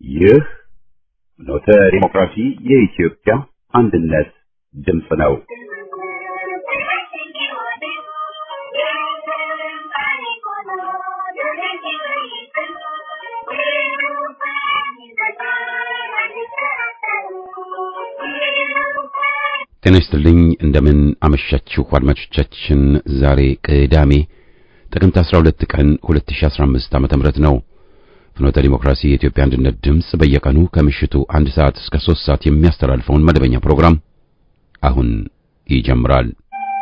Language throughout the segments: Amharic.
ይህ ኖተ ዲሞክራሲ የኢትዮጵያ አንድነት ድምፅ ነው። ጤና ይስጥልኝ እንደምን አመሻችሁ አድማጮቻችን። ዛሬ ቅዳሜ ጥቅምት 12 ቀን 2015 ዓ.ም ነው። ፍኖተ ዲሞክራሲ የኢትዮጵያ አንድነት ድምፅ በየቀኑ ከምሽቱ አንድ ሰዓት እስከ 3 ሰዓት የሚያስተላልፈውን መደበኛ ፕሮግራም አሁን ይጀምራል።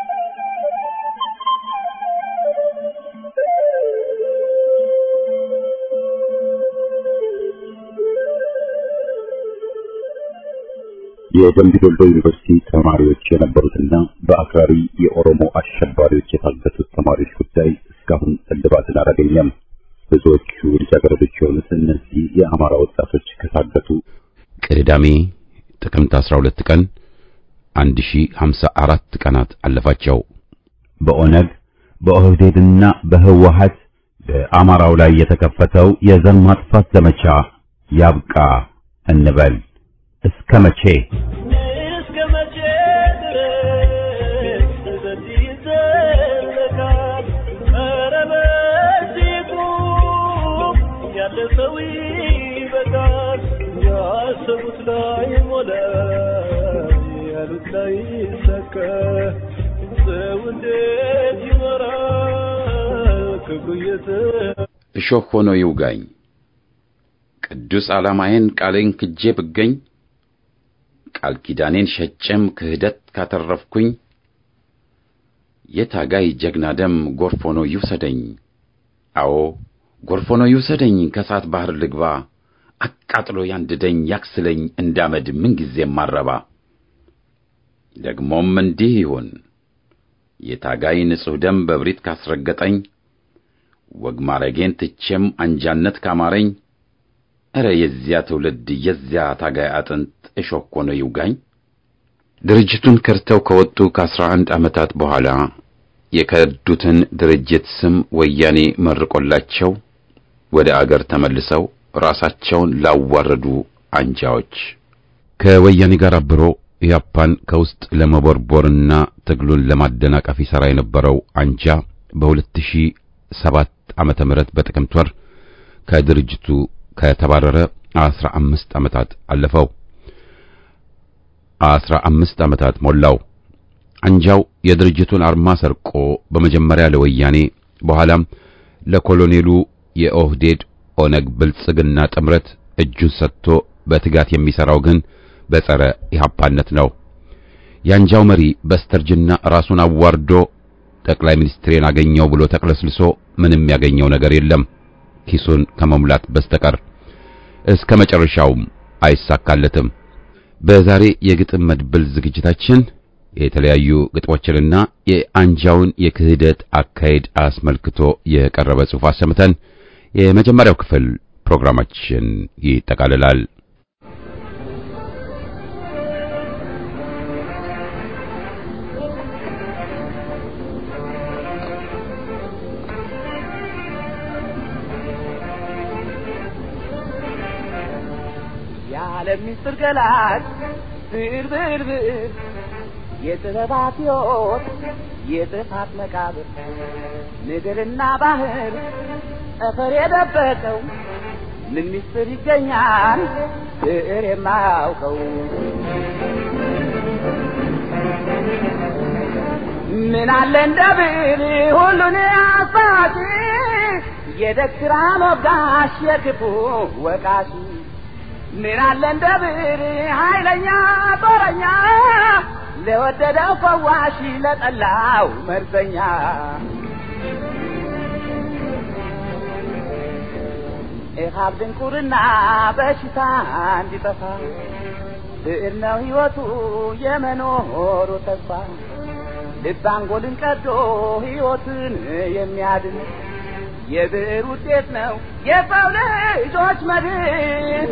የደምቢ ዶሎ ዩኒቨርሲቲ ተማሪዎች የነበሩትና በአክራሪ የኦሮሞ አሸባሪዎች የታገቱት ተማሪዎች ጉዳይ እስካሁን እልባትን አላገኘም። ብዙዎቹ ልጃገረዶች የሆኑት እነዚህ የአማራ ወጣቶች ከታገቱ ቅዳሜ ጥቅምት 12 ቀን 1054 ቀናት አለፋቸው። በኦነግ በኦህዴድና በህወሀት በአማራው ላይ የተከፈተው የዘር ማጥፋት ዘመቻ ያብቃ እንበል። እስከ መቼ እስከ መቼ ድረስ በዚህ ይዘለቃል? ኧረ በዚህ ቁም፣ ያለፈው ይበቃል። ያሰቡት ላይ ሞላ፣ ያሉት ላይ ይሳካ። ሰው እንዴት ይኖራል ክብሩ እየተ እሾህ ሆኖ ይውጋኝ ቅዱስ ዓላማዬን ቃሌን ክጄ ብገኝ ቃል ኪዳኔን ሸጬም ክህደት ካተረፍኩኝ የታጋይ ጀግና ደም ጎርፍ ሆኖ ይውሰደኝ። አዎ ጎርፍ ሆኖ ይውሰደኝ፣ ከእሳት ባህር ልግባ፣ አቃጥሎ ያንድደኝ፣ ያክስለኝ እንዳመድ ምንጊዜም ማረባ። ደግሞም እንዲህ ይሁን የታጋይ ንጹሕ ደም በብሪት ካስረገጠኝ፣ ወግ ማረጌን ትቼም አንጃነት ካማረኝ እረ የዚያ ትውልድ የዚያ ታጋይ አጥንት እሾህ ሆኖ ይውጋኝ። ድርጅቱን ከድተው ከወጡ ከአስራ አንድ ዓመታት በኋላ የከዱትን ድርጅት ስም ወያኔ መርቆላቸው ወደ አገር ተመልሰው ራሳቸውን ላዋረዱ አንጃዎች ከወያኔ ጋር አብሮ ኢያፓን ከውስጥ ለመቦርቦርና ትግሉን ለማደናቀፍ ይሠራ የነበረው አንጃ በ2007 ዓመተ ምህረት በጥቅምት ወር ከድርጅቱ ከተባረረ አስራ አምስት ዓመታት አለፈው። አስራ አምስት ዓመታት ሞላው። አንጃው የድርጅቱን አርማ ሰርቆ በመጀመሪያ ለወያኔ በኋላም ለኮሎኔሉ የኦህዴድ ኦነግ ብልጽግና ጥምረት እጁን ሰጥቶ በትጋት የሚሠራው ግን በጸረ ኢህአፓነት ነው። የአንጃው መሪ በስተርጅና ራሱን አዋርዶ ጠቅላይ ሚኒስትሬን አገኘው ብሎ ተቅለስልሶ ምንም ያገኘው ነገር የለም ኪሱን ከመሙላት በስተቀር እስከ መጨረሻውም አይሳካለትም። በዛሬ የግጥም መድብል ዝግጅታችን የተለያዩ ግጥሞችንና የአንጃውን የክህደት አካሄድ አስመልክቶ የቀረበ ጽሑፍ አሰምተን የመጀመሪያው ክፍል ፕሮግራማችን ይጠቃልላል። የዓለም ምስጢር ገላጭ ብዕር ብዕር ብዕር የጥበባት ሕይወት የጥፋት መቃብር ምድርና ባህር ጠፈር የደበቀው ምን ምስጢር ይገኛል ብዕር የማያውቀው ምን አለ እንደ ብዕር ሁሉን አሳቂ የደግራ ሞጋሽ የክፉ ወቃሽ ምን አለ እንደ ብዕር ኃይለኛ ጦረኛ ለወደደው ፈዋሽ ለጠላው መርዘኛ ኢሃብ ድንቁርና በሽታ እንዲጠፋ ብዕር ነው ሕይወቱ የመኖሩ ተስፋ ልብ አንጎልን ቀዶ ሕይወትን የሚያድን የብዕር ውጤት ነው የሰው ልጆች መድን።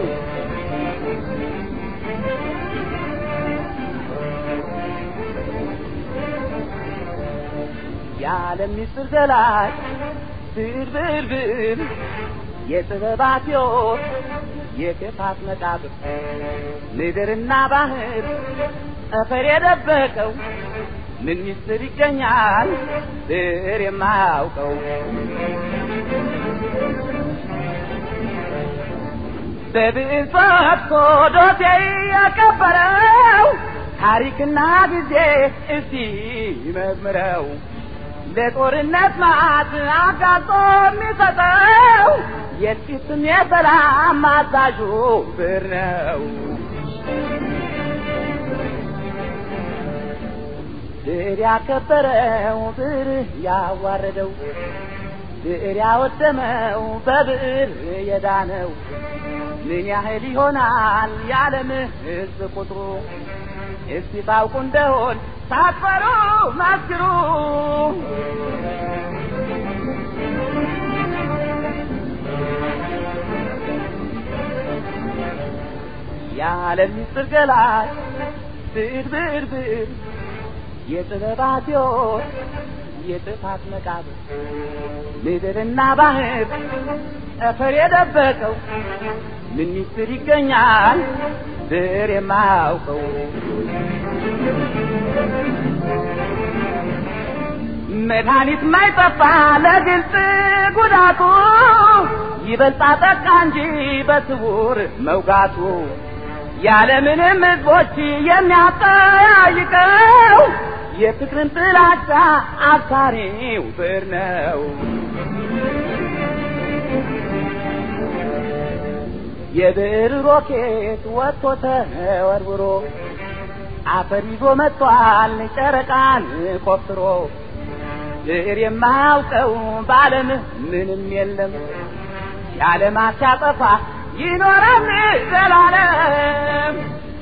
የዓለም ምስጢር ገላጭ ብዕር ብዕር ብዕር የጥበባት ሕይወት የክፋት መቃብር ምድርና ባህር ጠፈር የደበቀው ምን ሚስጥር ይገኛል ብር የማያውቀው በብዕር ፈትቶ ዶሴ ያቀበረው ታሪክና ጊዜ እስቲ መዝምረው ለጦርነት ማዕት አጋጦ የሚሰጠው የጥቂትም የሰላም አዛዡ ብር ነው። ብር ያከበረው ብር ያዋረደው ብር ያወደመው በብር የዳነው ምን ያህል ይሆናል የዓለም ሕዝብ ቁጥሩ? እስቲ ታውቁ እንደሆን ሳትፈሩ መስክሩ። የዓለም ምስጢር ገላጭ ብዕር ብዕር ብዕር የጥበባት ሕይወት የጥፋት መቃብር ምድርና ባህር ጠፈር የደበቀው ምን ሚስጥር ይገኛል ብር የማያውቀው መድኃኒት ማይጠፋ ለግልጽ ጉዳቱ ይበልጣ ጠቃ እንጂ በስውር መውጋቱ ያለምንም ሕዝቦች የሚያጠያይቀው የፍቅርን ጥላቻ አብሳሪው ብር ነው። የብዕር ሮኬት ወጥቶ ተወርውሮ አፈር ይዞ መጥቷል ጨረቃን ቆፍሮ ብዕር የማያውቀው በዓለም ምንም የለም የዓለማት ሲያጠፋ ይኖራል ዘላለም።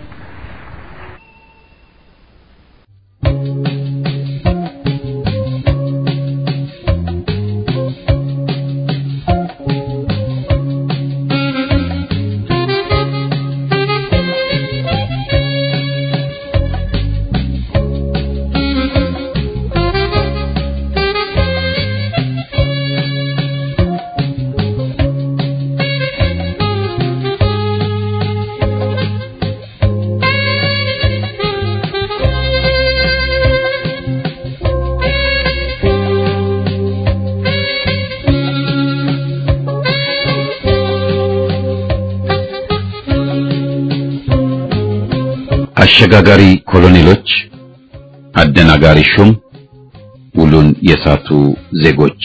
አሸጋጋሪ ኮሎኔሎች፣ አደናጋሪ ሹም፣ ውሉን የሳቱ ዜጎች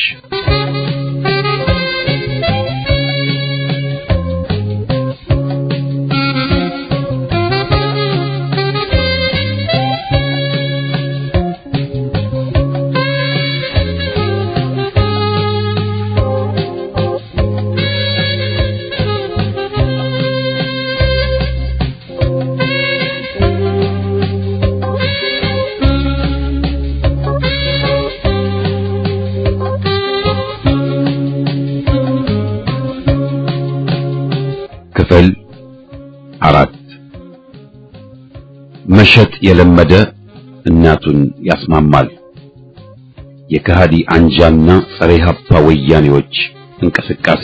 ክፍል አራት መሸጥ የለመደ እናቱን ያስማማል። የከሃዲ አንጃና ጸረ ኢህአፓ ወያኔዎች እንቅስቃሴ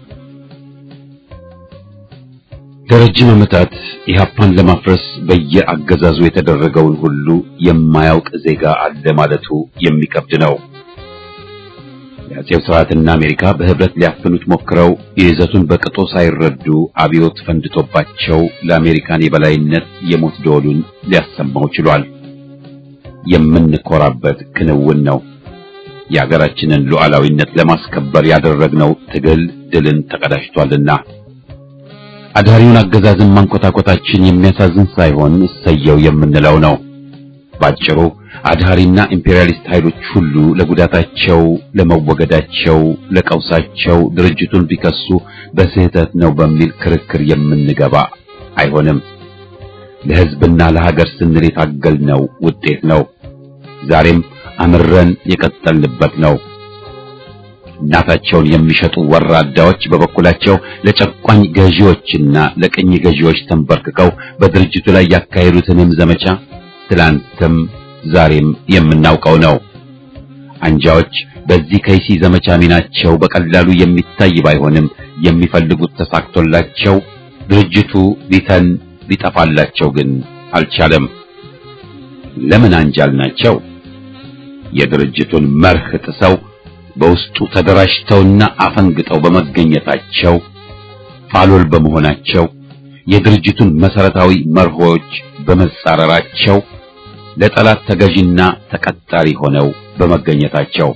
ለረጅም ዓመታት ኢህአፓን ለማፍረስ በየአገዛዙ የተደረገውን ሁሉ የማያውቅ ዜጋ አለ ማለቱ የሚከብድ ነው። የአጼው ስርዓትና አሜሪካ በህብረት ሊያፍኑት ሞክረው የይዘቱን በቅጦ ሳይረዱ አብዮት ፈንድቶባቸው ለአሜሪካን የበላይነት የሞት ደወሉን ሊያሰማው ችሏል። የምንኮራበት ክንውን ነው። የሀገራችንን ሉዓላዊነት ለማስከበር ያደረግነው ትግል ድልን ተቀዳጅቷልና አዳሪውን አገዛዝን ማንኮታኮታችን የሚያሳዝን ሳይሆን እሰየው የምንለው ነው። ባጭሩ አድሃሪና ኢምፔሪያሊስት ኃይሎች ሁሉ ለጉዳታቸው፣ ለመወገዳቸው፣ ለቀውሳቸው ድርጅቱን ቢከሱ በስህተት ነው በሚል ክርክር የምንገባ አይሆንም። ለሕዝብና ለሀገር ስንል የታገልነው ውጤት ነው። ዛሬም አምረን የቀጠልንበት ነው። እናታቸውን የሚሸጡ ወራዳዎች በበኩላቸው ለጨቋኝ ገዢዎችና ለቅኝ ገዢዎች ተንበርክከው በድርጅቱ ላይ ያካሄዱትንም ዘመቻ ትላንትም ዛሬም የምናውቀው ነው። አንጃዎች በዚህ ከይሲ ዘመቻ ሚናቸው በቀላሉ የሚታይ ባይሆንም የሚፈልጉት ተሳክቶላቸው ድርጅቱ ሊተን ሊጠፋላቸው ግን አልቻለም። ለምን አንጃል ናቸው? የድርጅቱን መርህ ጥሰው በውስጡ ተደራጅተውና አፈንግጠው በመገኘታቸው ፋሎል በመሆናቸው የድርጅቱን መሰረታዊ መርሆች በመጻረራቸው ለጠላት ተገዥና ተቀጣሪ ሆነው በመገኘታቸው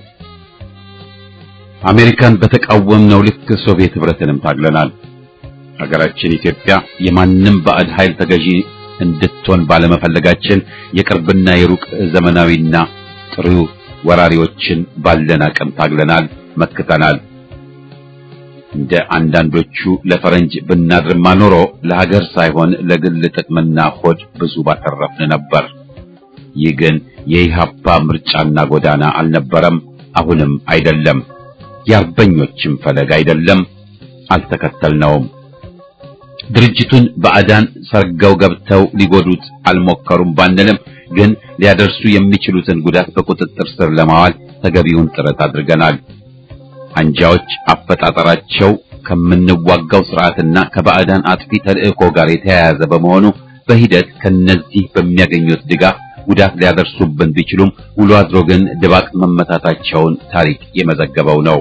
አሜሪካን በተቃወምነው ልክ ሶቪየት ህብረትንም ታግለናል። ሀገራችን ኢትዮጵያ የማንም ባዕድ ኃይል ተገዢ እንድትሆን ባለመፈለጋችን የቅርብና የሩቅ ዘመናዊና ጥሩ ወራሪዎችን ባለን አቅም ታግለናል፣ መክተናል። እንደ አንዳንዶቹ ለፈረንጅ ብናድርማ ኖሮ ለሀገር ሳይሆን ለግል ጥቅምና ሆድ ብዙ ባተረፍን ነበር። ይህ ግን የኢሃፓ ምርጫና ጎዳና አልነበረም፣ አሁንም አይደለም። የአርበኞችም ፈለግ አይደለም፣ አልተከተልነውም። ድርጅቱን ባዕዳን ሰርገው ገብተው ሊጎዱት አልሞከሩም ባንልም ግን ሊያደርሱ የሚችሉትን ጉዳት በቁጥጥር ስር ለማዋል ተገቢውን ጥረት አድርገናል። አንጃዎች አፈጣጠራቸው ከምንዋጋው ስርዓትና ከባዕዳን አጥፊ ተልእኮ ጋር የተያያዘ በመሆኑ በሂደት ከነዚህ በሚያገኙት ድጋፍ ጉዳት ሊያደርሱብን ቢችሉም ውሎ አድሮ ግን ድባቅ መመታታቸውን ታሪክ የመዘገበው ነው።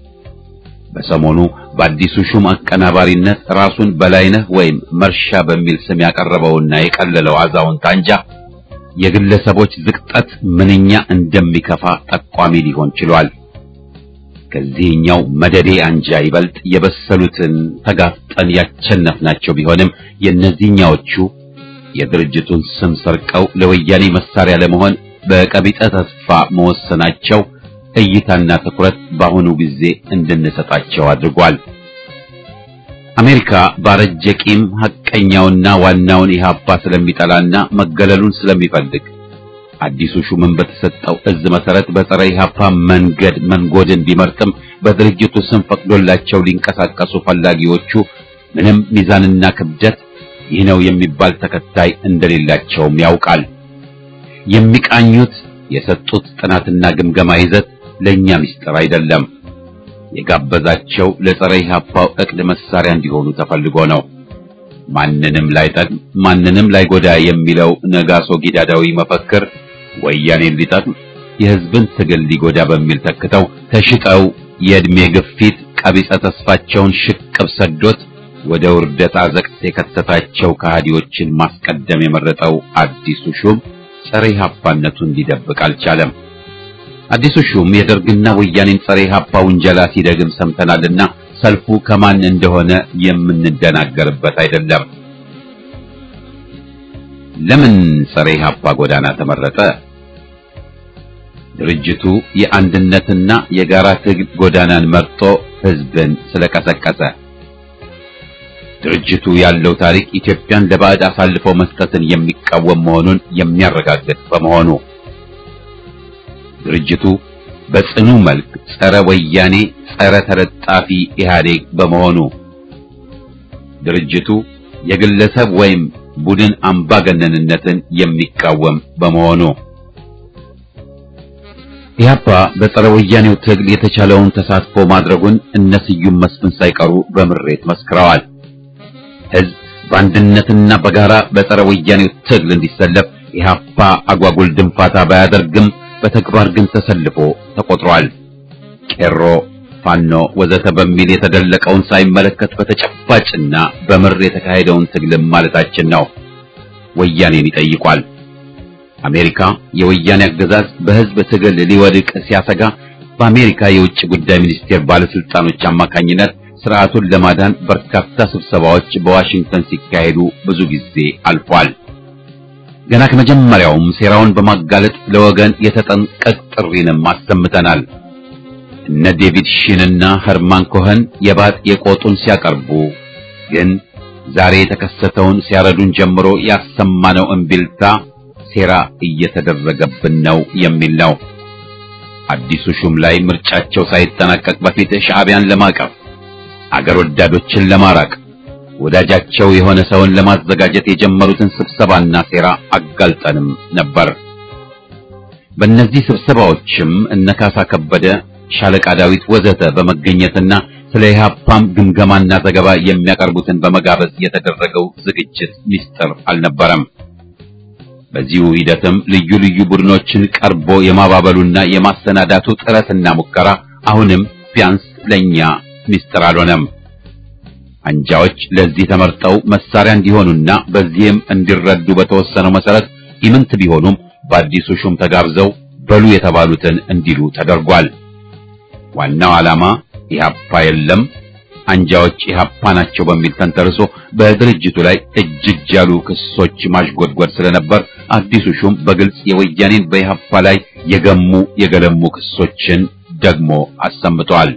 በሰሞኑ በአዲሱ ሹም አቀናባሪነት ራሱን በላይነህ ወይም መርሻ በሚል ስም ያቀረበውና የቀለለው አዛውንት አንጃ የግለሰቦች ዝቅጠት ምንኛ እንደሚከፋ ጠቋሚ ሊሆን ችሏል። ከዚህኛው መደዴ አንጃ ይበልጥ የበሰሉትን ተጋፍጠን ያቸነፍናቸው ቢሆንም የእነዚህኛዎቹ የድርጅቱን ስም ሰርቀው ለወያኔ መሳሪያ ለመሆን በቀቢጠ ተስፋ መወሰናቸው እይታና ትኩረት በአሁኑ ጊዜ እንድንሰጣቸው አድርጓል። አሜሪካ ባረጀ ቂም ሐቀኛውና ዋናውን ኢህአፓ ስለሚጠላና መገለሉን ስለሚፈልግ አዲሱ ሹምን በተሰጠው እዝ መሰረት በጸረ ኢህአፓ መንገድ መንጎድን ቢመርጥም በድርጅቱ ስም ፈቅዶላቸው ሊንቀሳቀሱ ፈላጊዎቹ ምንም ሚዛንና ክብደት ይህ ነው የሚባል ተከታይ እንደሌላቸውም ያውቃል። የሚቃኙት የሰጡት ጥናትና ግምገማ ይዘት ለኛ ምስጢር አይደለም። የጋበዛቸው ለጸረ ኢህአፓው እቅድ መሳሪያ እንዲሆኑ ተፈልጎ ነው። ማንንም ላይጠቅም ማንንም ላይጎዳ የሚለው ነጋሶ ጊዳዳዊ መፈክር ወያኔን ሊጠቅም የህዝብን ትግል ሊጎዳ በሚል ተክተው ተሽጠው የእድሜ ግፊት ቀቢጸ ተስፋቸውን ሽቅብ ሰዶት ወደ ውርደት አዘቅት የከተታቸው ከሃዲዎችን ማስቀደም የመረጠው አዲሱ ሹም ጸረ ኢህአፓነቱን ሊደብቅ አልቻለም። አዲሱ ሹም የደርግና ወያኔን ጸረ ኢህአፓ ውንጀላ ሲደግም ሰምተናልና ሰልፉ ከማን እንደሆነ የምንደናገርበት አይደለም። ለምን ጸረ ኢህአፓ ጎዳና ተመረጠ? ድርጅቱ የአንድነትና የጋራ ትግል ጎዳናን መርጦ ህዝብን ስለቀሰቀሰ። ድርጅቱ ያለው ታሪክ ኢትዮጵያን ለባዕድ አሳልፎ መስጠትን የሚቃወም መሆኑን የሚያረጋግጥ በመሆኑ ድርጅቱ በጽኑ መልክ ጸረ ወያኔ፣ ጸረ ተለጣፊ ኢህአዴግ በመሆኑ ድርጅቱ የግለሰብ ወይም ቡድን አምባገነንነትን የሚቃወም በመሆኑ ኢህአፓ በጸረ ወያኔው ትግል የተቻለውን ተሳትፎ ማድረጉን እነ ስዩም መስፍን ሳይቀሩ በምሬት መስክረዋል። ህዝብ በአንድነትና በጋራ በጸረ ወያኔው ትግል እንዲሰለፍ ኢህአፓ አጓጉል ድንፋታ ባያደርግም በተግባር ግን ተሰልፎ ተቆጥሯል። ቄሮ፣ ፋኖ ወዘተ በሚል የተደለቀውን ሳይመለከት በተጨባጭና በምር የተካሄደውን ትግልም ማለታችን ነው። ወያኔን ይጠይቋል። አሜሪካ የወያኔ አገዛዝ በህዝብ ትግል ሊወድቅ ሲያሰጋ በአሜሪካ የውጭ ጉዳይ ሚኒስቴር ባለስልጣኖች አማካኝነት ስርዓቱን ለማዳን በርካታ ስብሰባዎች በዋሽንግተን ሲካሄዱ ብዙ ጊዜ አልፏል። ገና ከመጀመሪያውም ሴራውን በማጋለጥ ለወገን የተጠንቀቅ ጥሪንም አሰምተናል። እነ ዴቪድ ሺንና ኸርማን ኮኸን የባጥ የቆጡን ሲያቀርቡ ግን ዛሬ የተከሰተውን ሲያረዱን ጀምሮ ያሰማነው እምቢልታ ሴራ እየተደረገብን ነው የሚል ነው። አዲሱ ሹም ላይ ምርጫቸው ሳይጠናቀቅ በፊት ሻዕቢያን ለማቀፍ አገር ወዳዶችን ለማራቅ ወዳጃቸው የሆነ ሰውን ለማዘጋጀት የጀመሩትን ስብሰባና ሴራ አጋልጠንም ነበር። በእነዚህ ስብሰባዎችም እነ ካሳ ከበደ፣ ሻለቃ ዳዊት ወዘተ በመገኘትና ስለ ኢህአፓም ግምገማና ዘገባ የሚያቀርቡትን በመጋበዝ የተደረገው ዝግጅት ሚስጥር አልነበረም። በዚሁ ሂደትም ልዩ ልዩ ቡድኖችን ቀርቦ የማባበሉና የማሰናዳቱ ጥረትና ሙከራ አሁንም ቢያንስ ለኛ ሚስጥር አልሆነም። አንጃዎች ለዚህ ተመርጠው መሳሪያ እንዲሆኑና በዚህም እንዲረዱ በተወሰነው መሰረት ኢምንት ቢሆኑም በአዲሱ ሹም ተጋብዘው በሉ የተባሉትን እንዲሉ ተደርጓል። ዋናው ዓላማ ኢህአፓ የለም አንጃዎች ኢህአፓ ናቸው በሚል ተንተርሶ በድርጅቱ ላይ እጅግ ያሉ ክሶች ማሽጎድጎድ ስለነበር አዲሱ ሹም በግልጽ የወያኔን በኢህአፓ ላይ የገሙ የገለሙ ክሶችን ደግሞ አሰምተዋል።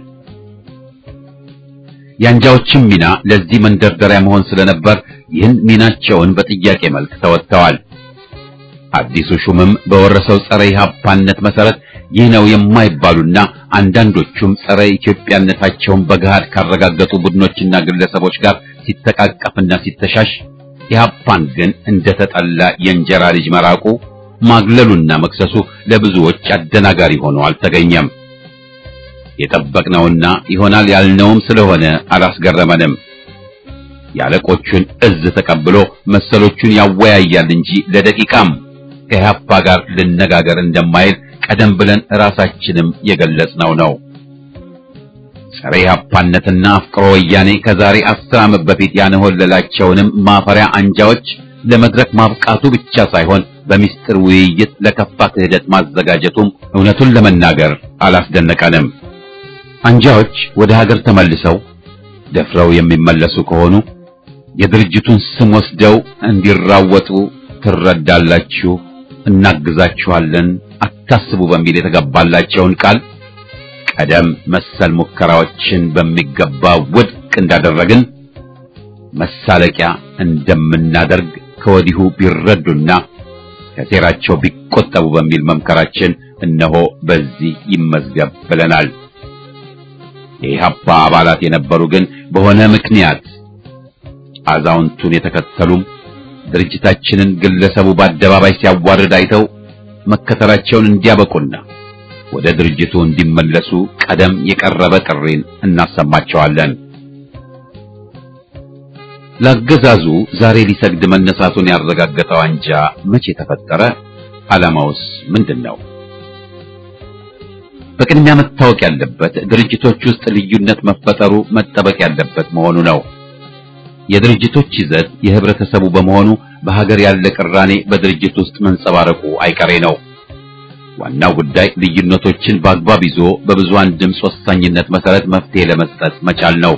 የአንጃዎችም ሚና ለዚህ መንደርደሪያ መሆን ስለነበር ይህን ሚናቸውን በጥያቄ መልክ ተወጥተዋል። አዲሱ ሹምም በወረሰው ጸረ ኢህአፓነት መሰረት ይህ ነው የማይባሉና አንዳንዶቹም ጸረ ኢትዮጵያነታቸውን በገሃድ ካረጋገጡ ቡድኖችና ግለሰቦች ጋር ሲተቃቀፍና ሲተሻሽ ኢህአፓን ግን እንደተጠላ የእንጀራ ልጅ መራቁ ማግለሉና መክሰሱ ለብዙዎች አደናጋሪ ሆኖ አልተገኘም። የጠበቅነውና ይሆናል ያልነውም ስለሆነ አላስገረመንም። የአለቆቹን እዝ ተቀብሎ መሰሎቹን ያወያያል እንጂ ለደቂቃም ከኢህአፓ ጋር ልነጋገር እንደማይል ቀደም ብለን ራሳችንም የገለጽነው ነው። ጸረ ኢህአፓነትና አፍቅሮ ወያኔ ከዛሬ አስር ዓመት በፊት ያነሆለላቸውንም ማፈሪያ አንጃዎች ለመድረክ ማብቃቱ ብቻ ሳይሆን በሚስጥር ውይይት ለከፋ ክህደት ማዘጋጀቱም እውነቱን ለመናገር አላስደነቀንም። አንጃዎች ወደ ሀገር ተመልሰው ደፍረው የሚመለሱ ከሆኑ የድርጅቱን ስም ወስደው እንዲራወጡ ትረዳላችሁ፣ እናግዛችኋለን፣ አታስቡ በሚል የተገባላቸውን ቃል ቀደም መሰል ሙከራዎችን በሚገባ ውድቅ እንዳደረግን መሳለቂያ እንደምናደርግ ከወዲሁ ቢረዱና ከሴራቸው ቢቆጠቡ በሚል መምከራችን እነሆ በዚህ ይመዝገብ ብለናል። የኢህአፓ አባላት የነበሩ ግን በሆነ ምክንያት አዛውንቱን የተከተሉም ድርጅታችንን ግለሰቡ በአደባባይ ሲያዋርድ አይተው መከተላቸውን እንዲያበቁና ወደ ድርጅቱ እንዲመለሱ ቀደም የቀረበ ጥሪን እናሰማቸዋለን። ለአገዛዙ ዛሬ ሊሰግድ መነሳቱን ያረጋገጠው አንጃ መቼ ተፈጠረ? ዓላማውስ ምንድን ነው? በቅድሚያ መታወቅ ያለበት ድርጅቶች ውስጥ ልዩነት መፈጠሩ መጠበቅ ያለበት መሆኑ ነው። የድርጅቶች ይዘት የህብረተሰቡ በመሆኑ በሀገር ያለ ቅራኔ በድርጅት ውስጥ መንጸባረቁ አይቀሬ ነው። ዋናው ጉዳይ ልዩነቶችን በአግባብ ይዞ በብዙሃን ድምፅ ወሳኝነት መሰረት መፍትሄ ለመስጠት መቻል ነው።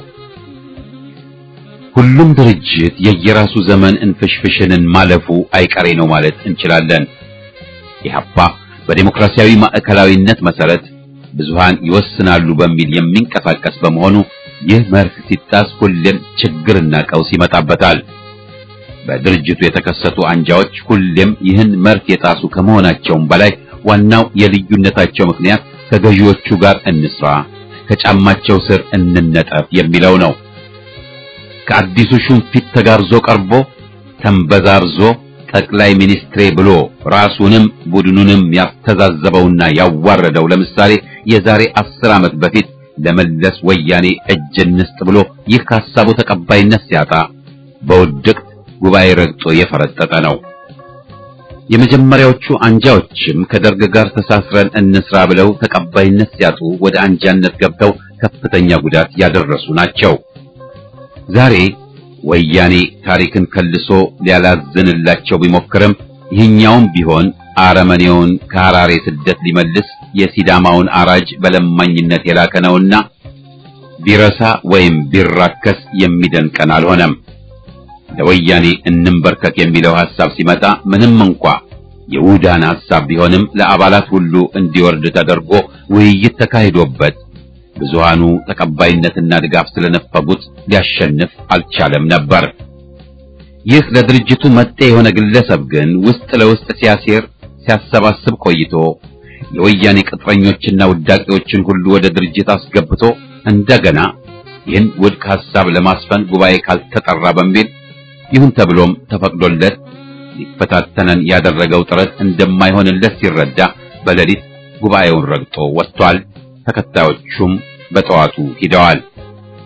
ሁሉም ድርጅት የየራሱ ዘመን እንፍሽፍሽንን ማለፉ አይቀሬ ነው ማለት እንችላለን። ኢህአፓ በዲሞክራሲያዊ ማዕከላዊነት መሰረት ብዙሃን ይወስናሉ በሚል የሚንቀሳቀስ በመሆኑ ይህ መርህ ሲጣስ ሁሌም ችግርና ቀውስ ይመጣበታል። በድርጅቱ የተከሰቱ አንጃዎች ሁሌም ይህን መርህ የጣሱ ከመሆናቸውም በላይ ዋናው የልዩነታቸው ምክንያት ከገዢዎቹ ጋር እንስራ፣ ከጫማቸው ስር እንነጠፍ የሚለው ነው። ከአዲሱ ሹም ፊት ተጋርዞ ቀርቦ ተንበዛርዞ ጠቅላይ ሚኒስትሬ ብሎ ራሱንም ቡድኑንም ያስተዛዘበውና ያዋረደው ለምሳሌ የዛሬ አስር ዓመት በፊት ለመለስ ወያኔ እጅ እንስጥ ብሎ ይህ ሐሳቡ ተቀባይነት ሲያጣ በውድቅት ጉባኤ ረግጦ የፈረጠጠ ነው። የመጀመሪያዎቹ አንጃዎችም ከደርግ ጋር ተሳስረን እንስራ ብለው ተቀባይነት ሲያጡ ወደ አንጃነት ገብተው ከፍተኛ ጉዳት ያደረሱ ናቸው። ዛሬ ወያኔ ታሪክን ከልሶ ሊያላዝንላቸው ቢሞክርም ይህኛውም ቢሆን አረመኔውን ከሐራሬ ስደት ሊመልስ የሲዳማውን አራጅ በለማኝነት የላከ ነውና ቢረሳ ወይም ቢራከስ የሚደንቀን አልሆነም። ለወያኔ እንንበርከክ የሚለው ሐሳብ ሲመጣ ምንም እንኳ የውዳን ሐሳብ ቢሆንም ለአባላት ሁሉ እንዲወርድ ተደርጎ ውይይት ተካሂዶበት ብዙሃኑ ተቀባይነትና ድጋፍ ስለነፈጉት ሊያሸንፍ አልቻለም ነበር። ይህ ለድርጅቱ መጤ የሆነ ግለሰብ ግን ውስጥ ለውስጥ ሲያሴር ሲያሰባስብ ቆይቶ የወያኔ ቅጥረኞችና ውዳቂዎችን ሁሉ ወደ ድርጅት አስገብቶ እንደገና ይህን ውድቅ ሐሳብ ለማስፈን ጉባኤ ካልተጠራ በሚል ይሁን ተብሎም ተፈቅዶለት ሊፈታተነን ያደረገው ጥረት እንደማይሆንለት ሲረዳ በሌሊት ጉባኤውን ረግጦ ወጥቷል። ተከታዮቹም በጠዋቱ ሂደዋል።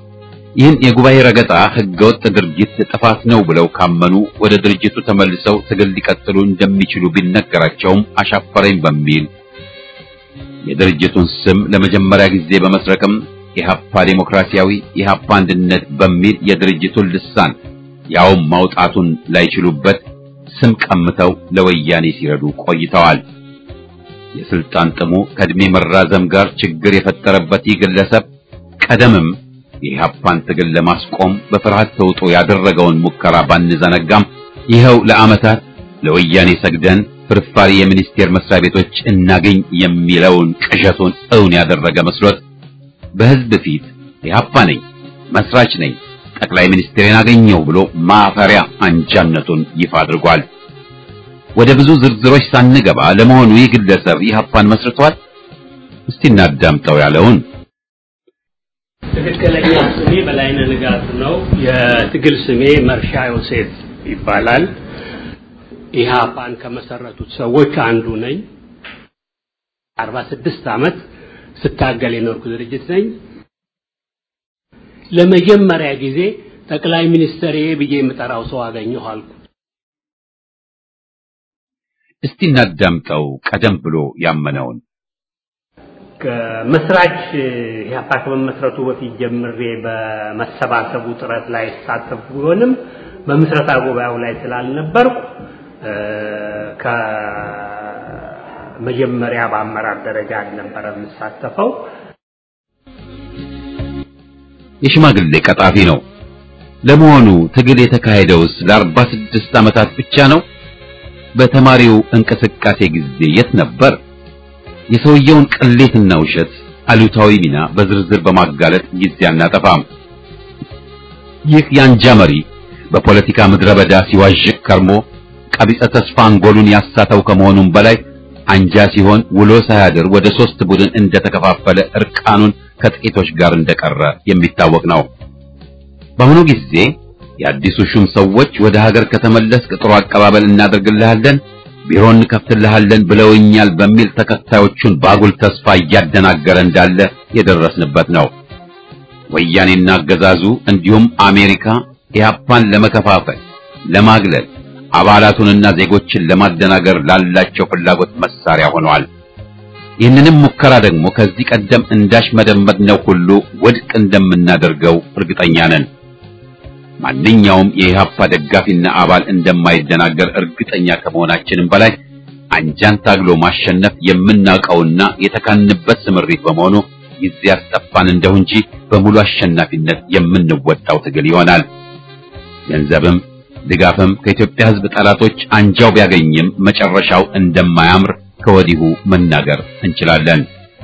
ይህን የጉባኤ ረገጣ ህገወጥ ድርጊት ጥፋት ነው ብለው ካመኑ ወደ ድርጅቱ ተመልሰው ትግል ሊቀጥሉ እንደሚችሉ ቢነገራቸውም አሻፈረኝ በሚል የድርጅቱን ስም ለመጀመሪያ ጊዜ በመስረቅም ኢህአፓ ዴሞክራሲያዊ ኢህአፓ አንድነት በሚል የድርጅቱን ልሳን ያውም ማውጣቱን ላይችሉበት ስም ቀምተው ለወያኔ ሲረዱ ቆይተዋል። የስልጣን ጥሙ ከእድሜ መራዘም ጋር ችግር የፈጠረበት ይህ ግለሰብ ቀደምም የኢህአፓን ትግል ለማስቆም በፍርሃት ተውጦ ያደረገውን ሙከራ ባንዘነጋም ይኸው ለዓመታት ለወያኔ ሰግደን ፍርፋሪ የሚኒስቴር መስሪያ ቤቶች እናገኝ የሚለውን ቅዠቱን እውን ያደረገ መስሎት በህዝብ ፊት ኢህአፓ ነኝ፣ መስራች ነኝ፣ ጠቅላይ ሚኒስትሬን አገኘው ብሎ ማፈሪያ አንጃነቱን ይፋ አድርጓል። ወደ ብዙ ዝርዝሮች ሳንገባ ለመሆኑ ይህ ግለሰብ ኢህአፓን መስርቷል? እስቲ እናዳምጠው ያለውን ትክክለኛ ስሜ በላይነህ ንጋቱ ነው። የትግል ስሜ መርሻ ዮሴፍ ይባላል። ኢህአፓን ከመሰረቱት ሰዎች አንዱ ነኝ። 46 ዓመት ስታገል የኖርኩ ድርጅት ነኝ። ለመጀመሪያ ጊዜ ጠቅላይ ሚኒስትር ብዬ የምጠራው ሰው አገኘሁ አልኩ። እስቲ እናዳምጠው ቀደም ብሎ ያመነውን ከመስራች ኢህአፓ ከመመስረቱ በፊት ጀምሬ በመሰባሰቡ ጥረት ላይ ሳተፍ ቢሆንም በምስረታ ጉባኤው ላይ ስላልነበርኩ ከመጀመሪያ በአመራር ደረጃ አልነበረ የምሳተፈው። የሽማግሌ ቀጣፊ ነው። ለመሆኑ ትግል የተካሄደውስ ለአርባ ስድስት ዓመታት ብቻ ነው? በተማሪው እንቅስቃሴ ጊዜ የት ነበር? የሰውየውን ቅሌትና ውሸት አሉታዊ ሚና በዝርዝር በማጋለጥ ጊዜ አናጠፋም። ይህ የአንጃ መሪ በፖለቲካ ምድረ በዳ ሲዋዥቅ ከርሞ ቀቢጸ ተስፋ አንጎሉን ያሳተው ከመሆኑም በላይ አንጃ ሲሆን ውሎ ሳያድር ወደ ሶስት ቡድን እንደተከፋፈለ እርቃኑን ከጥቂቶች ጋር እንደቀረ የሚታወቅ ነው። በአሁኑ ጊዜ የአዲሱ ሹም ሰዎች ወደ ሀገር ከተመለስክ ጥሩ አቀባበል እናደርግልሃለን፣ ቢሮ እንከፍትልሃለን ብለውኛል በሚል ተከታዮቹን ባጉል ተስፋ እያደናገረ እንዳለ የደረስንበት ነው። ወያኔና አገዛዙ እንዲሁም አሜሪካ ኢህአፓን ለመከፋፈል፣ ለማግለል አባላቱንና ዜጎችን ለማደናገር ላላቸው ፍላጎት መሳሪያ ሆነዋል። ይህንንም ሙከራ ደግሞ ከዚህ ቀደም እንዳሽመደመድነው ሁሉ ውድቅ እንደምናደርገው እርግጠኛ ነን። ማንኛውም የኢህአፓ ደጋፊና አባል እንደማይደናገር እርግጠኛ ከመሆናችንም በላይ አንጃን ታግሎ ማሸነፍ የምናውቀውና የተካንበት ስምሪት በመሆኑ ጊዜ ያስጠፋን እንደሁ እንጂ በሙሉ አሸናፊነት የምንወጣው ትግል ይሆናል። ገንዘብም ድጋፍም ከኢትዮጵያ ሕዝብ ጠላቶች አንጃው ቢያገኝም መጨረሻው እንደማያምር ከወዲሁ መናገር እንችላለን።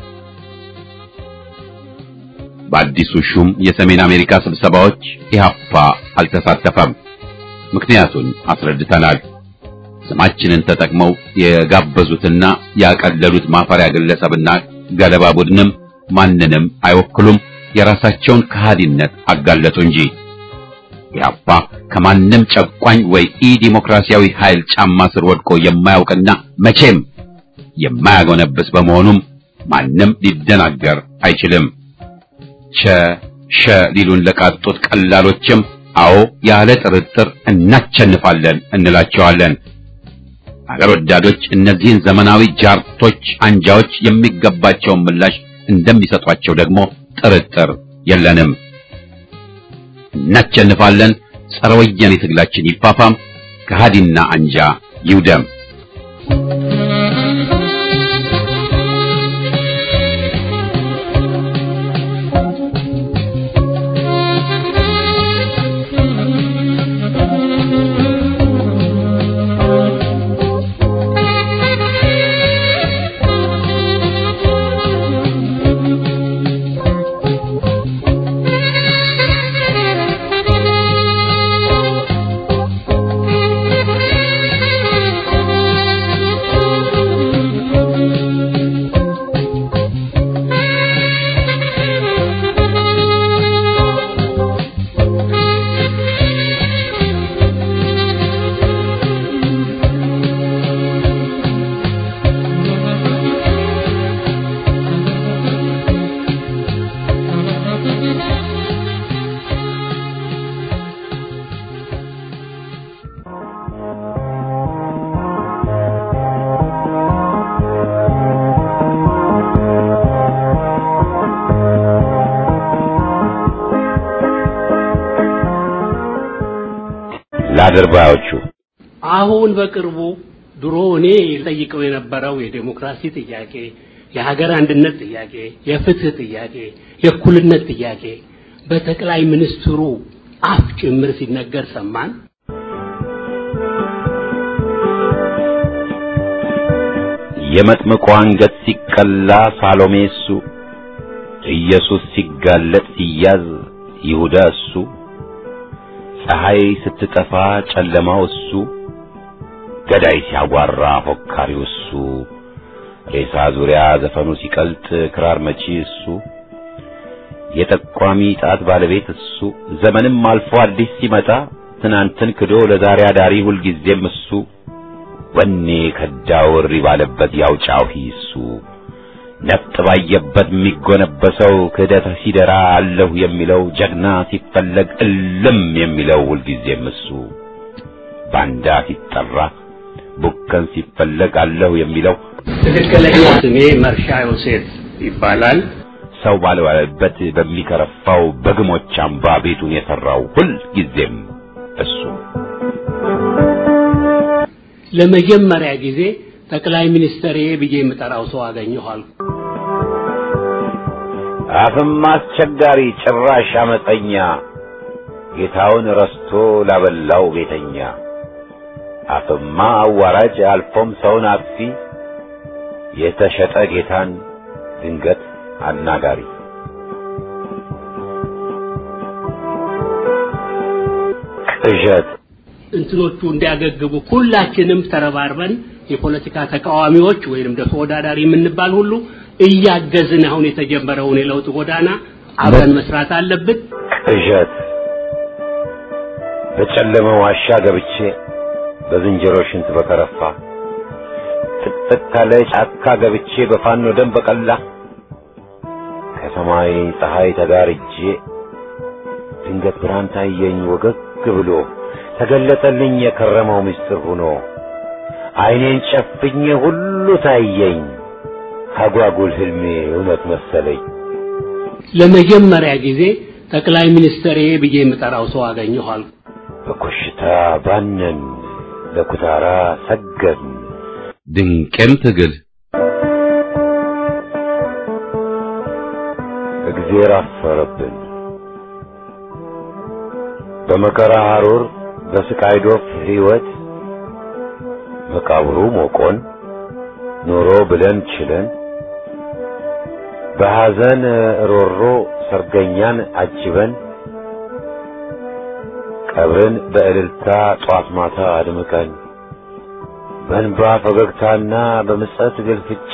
በአዲሱ ሹም የሰሜን አሜሪካ ስብሰባዎች ኢህአፓ አልተሳተፈም። ምክንያቱን አስረድተናል። ስማችንን ተጠቅመው የጋበዙትና ያቀለሉት ማፈሪያ ግለሰብና ገለባ ቡድንም ማንንም አይወክሉም። የራሳቸውን ከሃዲነት አጋለጡ እንጂ ኢህአፓ ከማንም ጨቋኝ ወይ ኢ ዲሞክራሲያዊ ኃይል ጫማ ስር ወድቆ የማያውቅና መቼም የማያጎነብስ በመሆኑም ማንም ሊደናገር አይችልም። ቸ ሸ ሊሉን ለቃጡት ቀላሎችም አዎ ያለ ጥርጥር እናቸንፋለን እንላቸዋለን። አገር ወዳዶች እነዚህን ዘመናዊ ጃርቶች አንጃዎች የሚገባቸውን ምላሽ እንደሚሰጧቸው ደግሞ ጥርጥር የለንም። እናቸንፋለን። ጸረ ወያኔ ትግላችን ይፋፋም፣ ከሃዲና አንጃ ይውደም። Thank you. ለአድርባዮቹ አሁን በቅርቡ ድሮ እኔ ጠይቀው የነበረው የዴሞክራሲ ጥያቄ፣ የሀገር አንድነት ጥያቄ፣ የፍትህ ጥያቄ፣ የእኩልነት ጥያቄ በጠቅላይ ሚኒስትሩ አፍ ጭምር ሲነገር ሰማን። የመጥምቁ አንገት ሲቀላ ሳሎሜ እሱ፣ ኢየሱስ ሲጋለጥ ሲያዝ ይሁዳ እሱ፣ ፀሐይ ስትጠፋ ጨለማው እሱ፣ ገዳይ ሲያጓራ ፎካሪው እሱ፣ ሬሳ ዙሪያ ዘፈኑ ሲቀልጥ ክራር መቺ እሱ፣ የጠቋሚ ጣት ባለቤት እሱ፣ ዘመንም አልፎ አዲስ ሲመጣ ትናንትን ክዶ ለዛሬ አዳሪ ሁልጊዜም እሱ ወኔ ከዳው እሪ ባለበት ያውጫው ሂሱ ነፍጥ ባየበት የሚጎነበሰው ክህደት ሲደራ አለሁ የሚለው ጀግና ሲፈለግ እልም የሚለው ሁልጊዜም እሱ ባንዳ ሲጠራ ቡከን ሲፈለግ አለሁ የሚለው ትክክለኛ ስሜ መርሻ ዮሴፍ ይባላል። ሰው ባልዋለበት በሚከረፋው በግሞች አምባ ቤቱን የሠራው ሁልጊዜም እሱ ለመጀመሪያ ጊዜ ጠቅላይ ሚኒስትር ብዬ የምጠራው ሰው አገኘሁ አልኩ። አፍም አስቸጋሪ ጭራሽ አመፀኛ ጌታውን ረስቶ ላበላው ቤተኛ አፍማ አዋራጅ አልፎም ሰውን አጥፊ የተሸጠ ጌታን ድንገት አናጋሪ ቅዠት እንትኖቹ እንዲያገግቡ ሁላችንም ተረባርበን የፖለቲካ ተቃዋሚዎች ወይንም ደግሞ ተወዳዳሪ የምንባል ሁሉ እያገዝን አሁን የተጀመረውን የለውጥ ጎዳና አብረን መስራት አለብን። ቅዠት በጨለመ ዋሻ ገብቼ በዝንጀሮ ሽንት በከረፋ ጥቅጥቅ ካለ ጫካ ገብቼ በፋኖ ደም በቀላ ከሰማይ ፀሐይ ተጋርጄ ድንገት ብርሃን ታየኝ ወገግ ብሎ ተገለጠልኝ የከረመው ምስጢር ሆኖ ዓይኔን ጨፍኜ ሁሉ ታየኝ አጓጉል ህልሜ እውነት መሰለኝ። ለመጀመሪያ ጊዜ ጠቅላይ ሚኒስትር ብዬ የምጠራው ሰው አገኘሁ አልኩ። በኮሽታ ባነን ለኩታራ ሰገድን ድንቅም ትግል እግዜር አፈረብን በመከራ ሐሩር በስቃይ ዶፍ ሕይወት መቃብሩ ሞቆን ኖሮ ብለን ችለን በሐዘን ሮሮ ሰርገኛን አጅበን ቀብርን በእልልታ ጧት ማታ አድምቀን በእንባ ፈገግታና በምጸት ግልፍጫ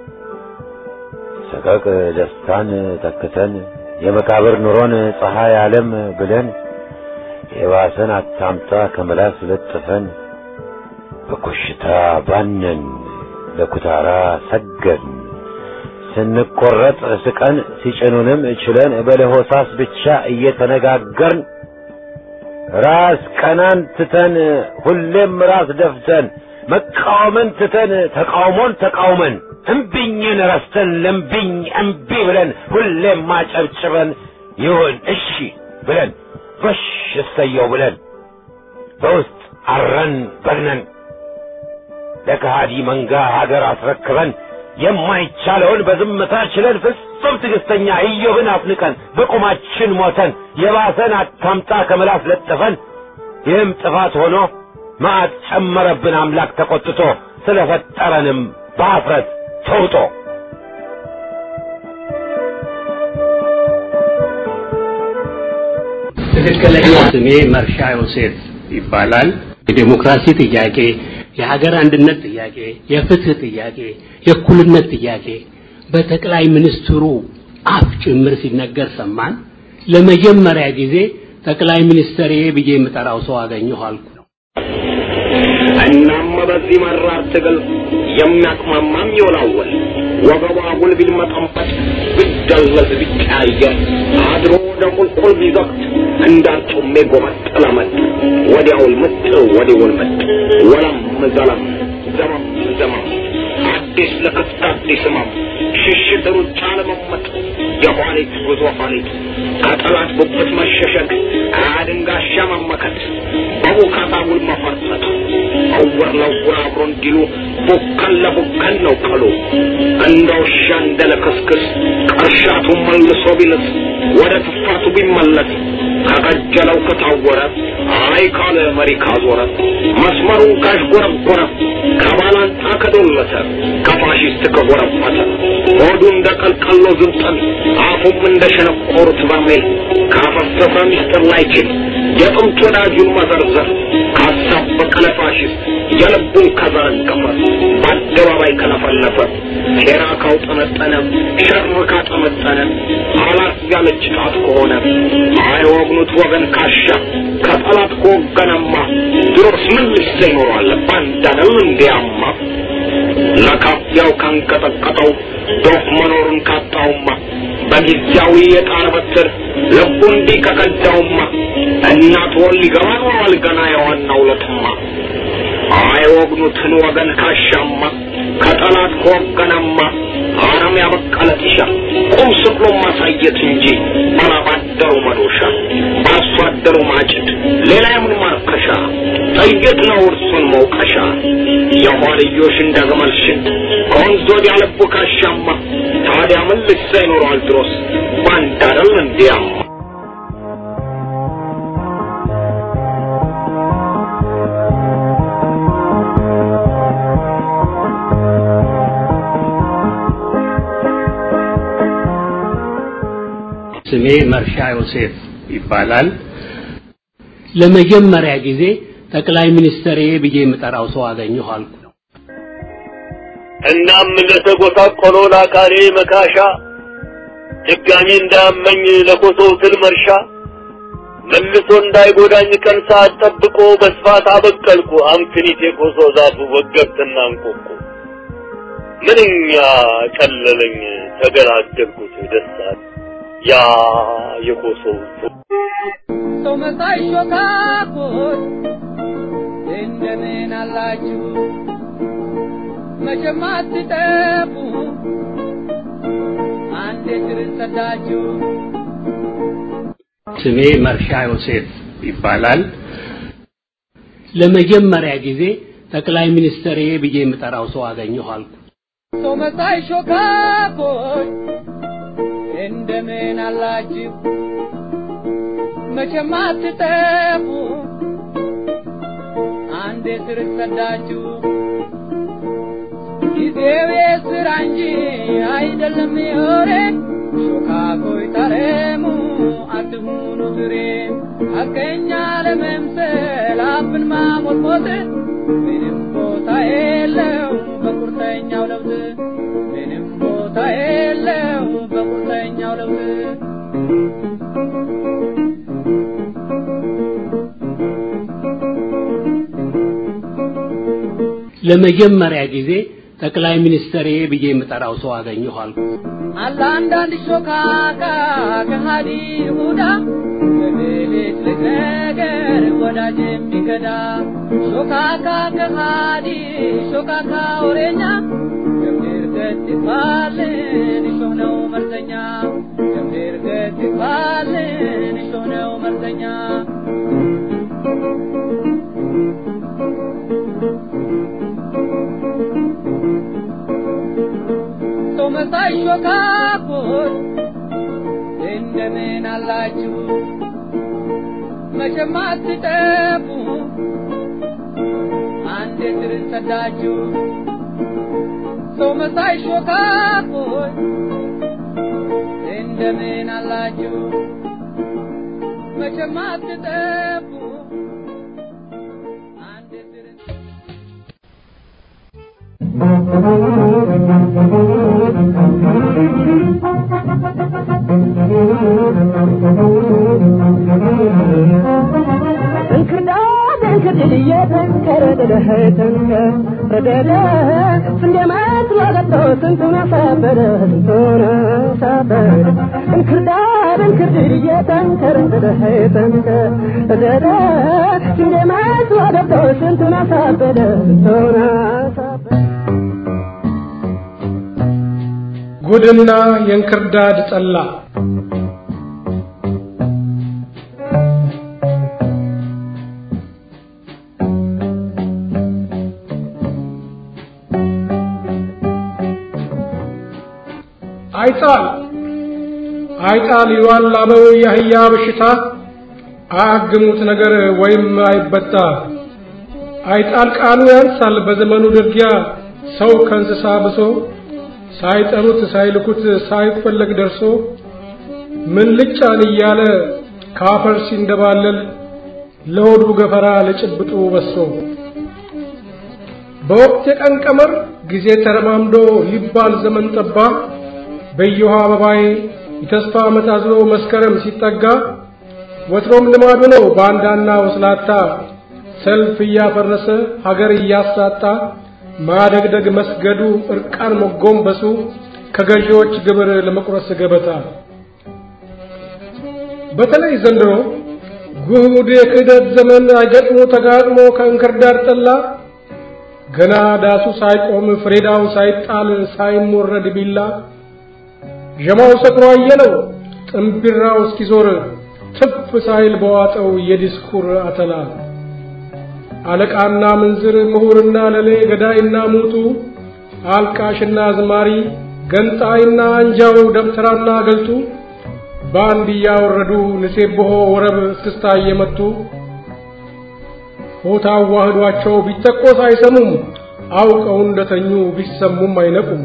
ሰቀቅ ደስታን ተክተን የመቃብር ኑሮን ፀሐይ ዓለም ብለን የባሰን አታምጣ ከመላስ ለጥፈን በኮሽታ ባነን ለኩታራ ሰገድን ስንቆረጥ ስቀን ሲጭኑንም ችለን በለሆሳስ ብቻ እየተነጋገርን ራስ ቀናን ትተን ሁሌም ራስ ደፍተን መቃወምን ትተን ተቃውሞን ተቃውመን እምቢኝን ረስተን ለምቢኝ እምቢ ብለን ሁሌም ማጨብጭበን ይሁን እሺ ብለን በሽ እሰየው ብለን በውስጥ አረን በግነን ለከሃዲ መንጋ ሀገር አስረክበን የማይቻለውን በዝምታ ችለን ፍጹም ትዕግስተኛ ኢዮብን አፍንቀን በቁማችን ሞተን የባሰን አታምጣ ከምላስ ለጥፈን ይህም ጥፋት ሆኖ መዓት ጨመረብን አምላክ ተቆጥቶ ስለፈጠረንም በአፍረት ተውጦ ትክክለኛ ስሜ መርሻ ዮሴፍ ይባላል። የዴሞክራሲ ጥያቄ፣ የሀገር አንድነት ጥያቄ፣ የፍትህ ጥያቄ፣ የእኩልነት ጥያቄ በጠቅላይ ሚኒስትሩ አፍ ጭምር ሲነገር ሰማን። ለመጀመሪያ ጊዜ ጠቅላይ ሚኒስትር ብዬ የምጠራው ሰው አገኘሁ አልኩ። እናም በዚህ መራር ትግል የሚያቅማማም ይወላወል ወገቧ አጉል ቢልመጠንበት ቢደለዝ ቢቀያየር አድሮ ወደ ቁልቁል ቢዘቅት እንዳርጩሜ ጎመጠለመጥ ወዲያውል ምጥ ወዲያውል ምጥ ወለም ዘለም ዘመም ዘመም አዲስ ለክፍት አዲስ ህመም ሽሽት ሩጫ ለመመጥ የኋሊት ጉዞ ኋሊት ከጠላት ጉብት መሸሸግ አድንጋሻ መመከት በቡካታ እውር ለውር አብሮ እንዲሉ ቡከን ለቡከን ነው ቀሉ እንደ ውሻ እንደ ለክስክስ ቅርሻቱ መልሶ ቢልስ ወደ ትፋቱ ቢመለስ ከቀጀለው ከታወረ አይ ካለ መሪ ካዞረ መስመሩን ካሽጎረጎረ ከባላንጣ ከዶለተ ከፋሽስት ከጎረፈተ ሆዱ እንደ ቀልቀሎ ዝብጠን አፉም እንደ ሸነቆሩት በርሜል ካፈሰሰ ሚስጥር ላይችል የጥንት ወዳጁን መዘርዘር ካሳበቀ ለፋሽስት የልቡን ከዘረገፈ በአደባባይ ከለፈለፈ ሴራ ካውጠነጠነ ሸር ካጠመጠነ አላት ያለች ጣት ከሆነ አይወግኑት ወገን ካሻ ከጠላት ከወገነማ ድሮስ ምን ልሰ ይኖረዋል ባንዳነው እንዲያማ ለካፊያው ካንቀጠቀጠው ዶፍ መኖሩን ካጣውማ በጊዜያዊ የጣር በትር ልቡ እንዲህ ከቀዳውማ እናት ወል ሊገባ ኖሯል ገና የዋናው ለትማ አይወግኑትን ወገን ካሻማ ከጠላት ከወገነማ አረም ያበቀለ ጢሻ ቁም ስቅሎ ማሳየት እንጂ ባላባደሩ መዶሻ በአርሶ አደሩ ማጭድ ሌላ የምን ማርከሻ ጥይት ነው እርሱን መውቀሻ የኋልዮሽ እንደ ግመል ሽንት ከወንዝ ወዲያ ልቡ ካሻማ ታዲያ ምን ልሳ ይኖረዋል ድሮስ ባንዳረል እንዲያማ ስሜ መርሻ ዮሴፍ ይባላል። ለመጀመሪያ ጊዜ ጠቅላይ ሚኒስትር ብዬ የምጠራው ሰው አገኘሁ አልኩ። እናም ለተጎሳቆሎ ለአካሌ መካሻ ድጋሚ እንዳያመኝ ለኮሶ ትል መርሻ መልሶ እንዳይጎዳኝ ቀን ሰዓት ጠብቆ በስፋት አበቀልኩ አምክኒት የኮሶ ዛፉ ወገብትና እንቆቁ ምንኛ ቀለለኝ ተገላገልኩት ደስታል ያ የኮሶው ሰው መሳይ ሾካኮች እንደምን አላችሁ? መቼም አትጠፉ አንዴ ስር ሰዳችሁ ስሜ መርሻ ዮሴፍ ይባላል። ለመጀመሪያ ጊዜ ጠቅላይ ሚኒስትር ብዬ የምጠራው ሰው አገኘሁ አልኩ። ሰው መሳይ ሾካኮች እንደምን አላችሁ? መቼም አትጠፉ አንዴ ስር ሰዳችሁ ጊዜው የስራ እንጂ አይደለም የወሬ ሾካኮይ ታረሙ አትሁኑ ትሬ ሐቀኛ ለመምሰል አፍን ማሞጥሞጥ ምንም ቦታ የለው በቁርጠኛው ለውጥ ምንም ቦታ የለው በቁርጠኛው ለውጥ ለመጀመሪያ ጊዜ ጠቅላይ ሚኒስትር ብዬ የምጠራው ሰው አገኘሁ አልኩ። አለ አንዳንድ ሾካካ ከሃዲ ይሁዳ በሌሊት ነገር ወዳጅ የሚከዳ ሾካካ ከሃዲ ሾካካ ወሬኛ ገብር ገት ይባልን እሾህ ነው መርዘኛ ገብር ገት ይባልን እሾህ ነው መርዘኛ ሰው መሳይ ሾካኮች እንደምን አላችሁ? መቼም አትጠፉ አንዴ ስር ሰዳችሁ ሰው መሳይ ሾካኮች እንደምን አላችሁ? መቼም አትጠፉ አንዴ ስር እንክርዳድ እንክርድድ እየተንከረደደ ተንከረደደ ስንዴ መስሎ ገብቶ ስንቱን አሳበደ ስንቱን አሳበደ እንክርዳድ እንክርድድ እየተንከረደደ ተንከረደደ ስንዴ መስሎ ገብቶ ስንቱን አሳበደ ስንቱን አሳበደ ጉድና የእንክርዳድ ጠላ አይጣል አይጣል ይሏል አበው የአህያ በሽታ አያግሙት ነገር ወይም አይበጣ አይጣል ቃሉ ያንሳል በዘመኑ ድርጊያ ሰው ከእንስሳ ብሶ ሳይጠሩት ሳይልኩት ሳይፈለግ ደርሶ ምን ልጫን እያለ ካፈር ሲንደባለል ለሆዱ ገፈራ ለጭብጡ በሶ በወቅት የቀን ቀመር ጊዜ ተረማምዶ ሊባል ዘመን ጠባ በየውሃ አበባዬ የተስፋ ዓመት አዝሎ መስከረም ሲጠጋ ወትሮም ልማዱ ነው ባንዳና ወስላታ ሰልፍ እያፈረሰ ሀገር እያሳጣ ማደግደግ መስገዱ እርቃን መጎንበሱ ከገዢዎች ግብር ለመቁረስ ገበታ በተለይ ዘንድሮ ጉድ የክህደት ዘመን አይገጥሞ ተጋጥሞ ከእንክርዳድ ጠላ ገና ዳሱ ሳይቆም ፍሬዳው ሳይጣል ሳይሞረድ ቢላ ዠማው ሰክሮ አየለው ጥምቢራው እስኪዞር ትፍ ሳይል በዋጠው የዲስኩር አተላ አለቃና ምንዝር ምሁርና ለሌ ገዳይና ሙቱ አልቃሽና አዝማሪ ገንጣይና አንጃው ደብተራና ገልጡ በአንድ እያወረዱ ንሴብሖ ወረብ እስክስታ እየመቱ ሆታ አዋህዷቸው ቢተቆስ አይሰሙም አውቀው እንደተኙ ቢሰሙም አይነቁም።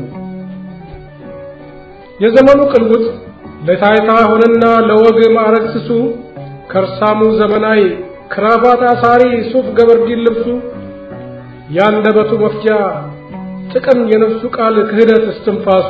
የዘመኑ ቅልውጥ ለታይታ ሆነና ለወግ ማዕረግ ስሱ ከርሳሙ ዘመናዊ ክራባት አሳሪ ሱፍ ገበርዲን ልብሱ ያንደበቱ መፍጃ ጥቅም የነፍሱ ቃል ክህደት እስትንፋሱ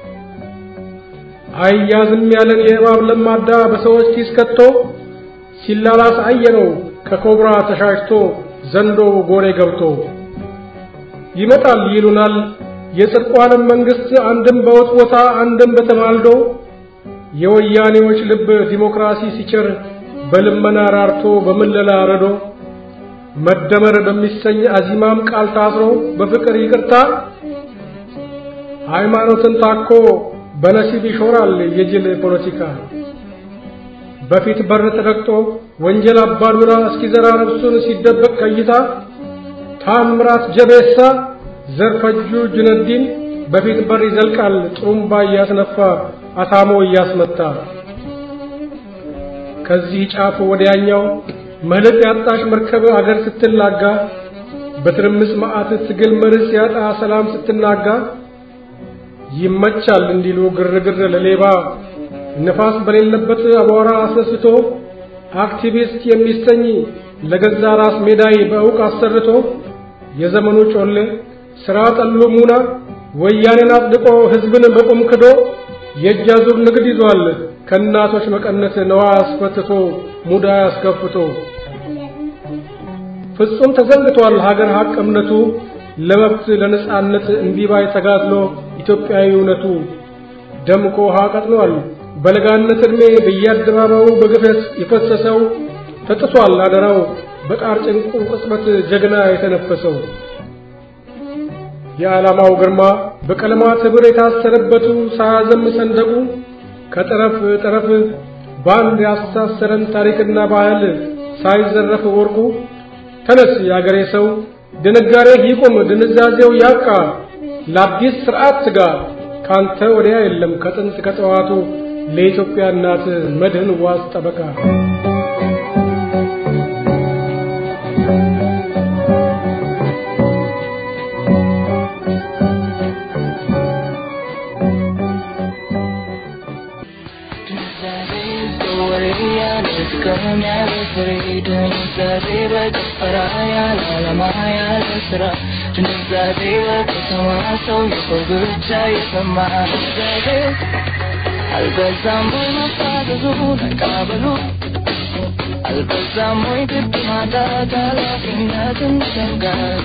አያዝም ያለን የእባብ ለማዳ በሰዎች ኪስ ከቶ ሲላላስ አየነው ከኮብራ ተሻሽቶ ዘንዶ ጎሬ ገብቶ ይመጣል ይሉናል የጽድቋንም መንግስት አንድም በውጥቦታ አንድም በተማልዶ የወያኔዎች ልብ ዲሞክራሲ ሲቸር በልመና ራርቶ በምለላ ረዶ መደመር በሚሰኝ አዚማም ቃል ታስሮ በፍቅር ይቅርታ ሃይማኖትን ታኮ በነሲብ ይሾራል የጅል ፖለቲካ በፊት በር ተረግጦ ወንጀል አባዱራ እስኪዘራ ነፍሱን ሲደበቅ ከይታ ታምራት ጀቤሳ ዘርፈጁ ጁነዲን በፊት በር ይዘልቃል ጥሩምባ እያስነፋ አታሞ እያስመታ ከዚህ ጫፍ ወዲያኛው መልክ ያጣሽ መርከብ አገር ስትላጋ በትርምስ መዓት ትግል መርስ ያጣ ሰላም ስትናጋ ይመቻል እንዲሉ ግርግር ለሌባ ነፋስ በሌለበት አቧራ አስነስቶ አክቲቪስት የሚሰኝ ለገዛ ራስ ሜዳይ በእውቅ አሰርቶ የዘመኑ ጮሌ ስራ ጠሉ ሙና ወያኔን አጽድቆ ህዝብን በቁም ክዶ የእጅ አዙር ንግድ ይዟል ከእናቶች መቀነት ነዋ አስፈትቶ ሙዳ አስከፍቶ ፍጹም ተዘንግቷል ሀገር ሀቅ እምነቱ ለመብት ለነጻነት እንዲባይ ተጋድሎ ኢትዮጵያዊ እውነቱ ደምቆ ውሃ ቀጥኗል በለጋነት ዕድሜ በየአደባባዩ በግፈት የፈሰሰው ተጥሷል አደራው በጣር ጭንቁ ቅጽበት ጀግና የተነፈሰው የዓላማው ግርማ በቀለማት ኅብር የታሰረበቱ ሳያዘም ሰንደቁ ከጠረፍ ጠረፍ በአንድ ያስተሳሰረን ታሪክና ባህል ሳይዘረፍ ወርቁ ተነስ የአገሬ ሰው ድንጋሬ ይቁም ድንዛዜው ያብቃ ለአዲስ ስርዓት ትጋ ካንተ ወዲያ የለም ከጥንት ከጠዋቱ ለኢትዮጵያ እናት መድህን ዋስ ጠበቃ አልበዛም ወይ መፋዘዙ መቃበሉ አልበዛም ወይ ግድ ማጣት ኃላፊነትን ሸጋር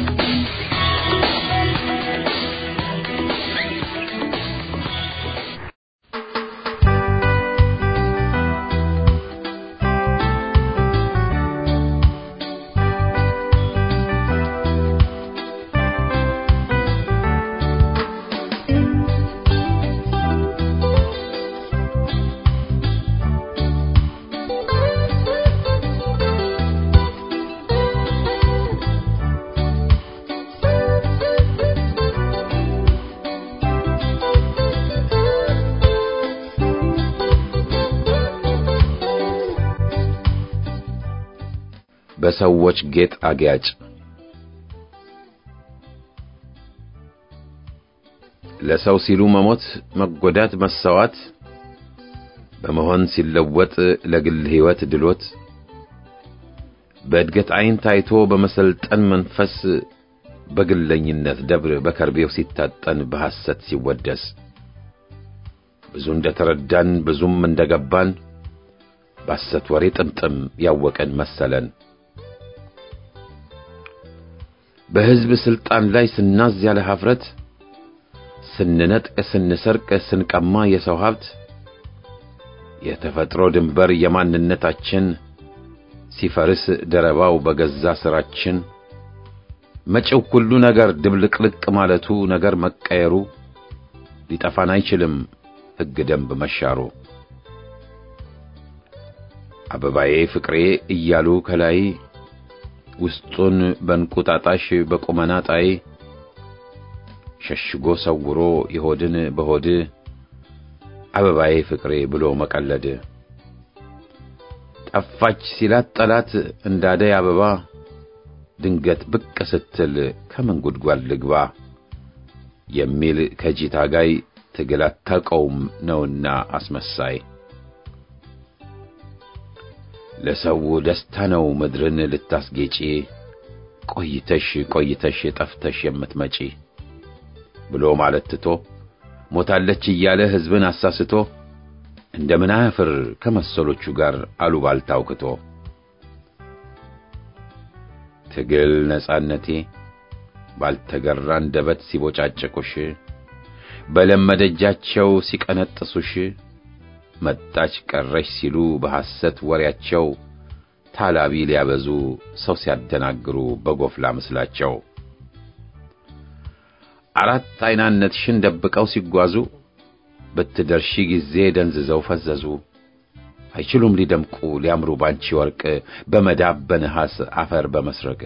በሰዎች ጌጥ አጊያጭ ለሰው ሲሉ መሞት፣ መጎዳት፣ መሰዋት በመሆን ሲለወጥ ለግል ሕይወት ድሎት በእድገት ዓይን ታይቶ በመሰልጠን መንፈስ በግለኝነት ደብር በከርቤው ሲታጠን በሐሰት ሲወደስ ብዙ እንደተረዳን ብዙም እንደገባን በሐሰት ወሬ ጥምጥም ያወቀን መሰለን። በሕዝብ ሥልጣን ላይ ስናዝ ያለ ኀፍረት ስንነጥቅ፣ ስንሰርቅ፣ ስንቀማ የሰው ሀብት የተፈጥሮ ድንበር የማንነታችን ሲፈርስ ደረባው በገዛ ሥራችን መጪው ሁሉ ነገር ድብልቅልቅ ማለቱ ነገር መቀየሩ ሊጠፋን አይችልም ሕግ ደንብ መሻሩ አበባዬ ፍቅሬ እያሉ ከላይ ውስጡን በእንቁጣጣሽ በቁመና ጣይ ሸሽጎ ሰውሮ የሆድን በሆድ አበባዬ ፍቅሬ ብሎ መቀለድ ጠፋች ሲላት ጠላት እንዳደይ አበባ ድንገት ብቅ ስትል ከምን ጉድጓድ ልግባ የሚል ከጂ ታጋይ ትግል አታውቀውም ነውና አስመሳይ ለሰው ደስታ ነው ምድርን ልታስጌጪ ቆይተሽ ቆይተሽ ጠፍተሽ የምትመጪ ብሎ ማለት ትቶ ሞታለች እያለ ሕዝብን አሳስቶ እንደምን አያፍር ከመሰሎቹ ጋር አሉባልታ አውክቶ ትግል ነጻነቴ ባልተገራ አንደበት ሲቦጫጨቁሽ በለመደጃቸው ሲቀነጥሱሽ መጣች ቀረሽ ሲሉ በሐሰት ወሬያቸው ታላቢ ሊያበዙ ሰው ሲያደናግሩ በጎፍላ ምስላቸው አራት አይናነትሽን ደብቀው ሲጓዙ ብትደርሺ ጊዜ ደንዝዘው ፈዘዙ። አይችሉም ሊደምቁ ሊያምሩ ባንቺ ወርቅ በመዳብ በነሐስ አፈር በመስረቅ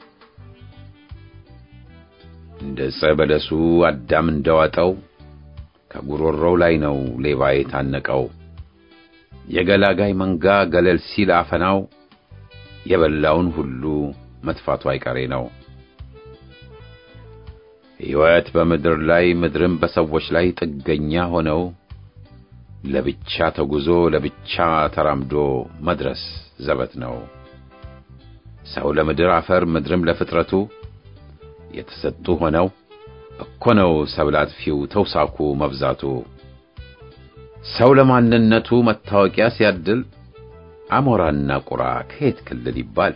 እንደ ዕፀ በለሱ አዳም እንደዋጠው ከጉሮሮው ላይ ነው ሌባ የታነቀው። የገላጋይ መንጋ ገለል ሲል አፈናው የበላውን ሁሉ መጥፋቱ አይቀሬ ነው። ሕይወት በምድር ላይ ምድርም በሰዎች ላይ ጥገኛ ሆነው ለብቻ ተጉዞ ለብቻ ተራምዶ መድረስ ዘበት ነው። ሰው ለምድር አፈር ምድርም ለፍጥረቱ የተሰጡ ሆነው እኮ ነው ሰብል አጥፊው ተውሳኩ መብዛቱ። ሰው ለማንነቱ መታወቂያ ሲያድል አሞራና ቁራ ከየት ክልል ይባል?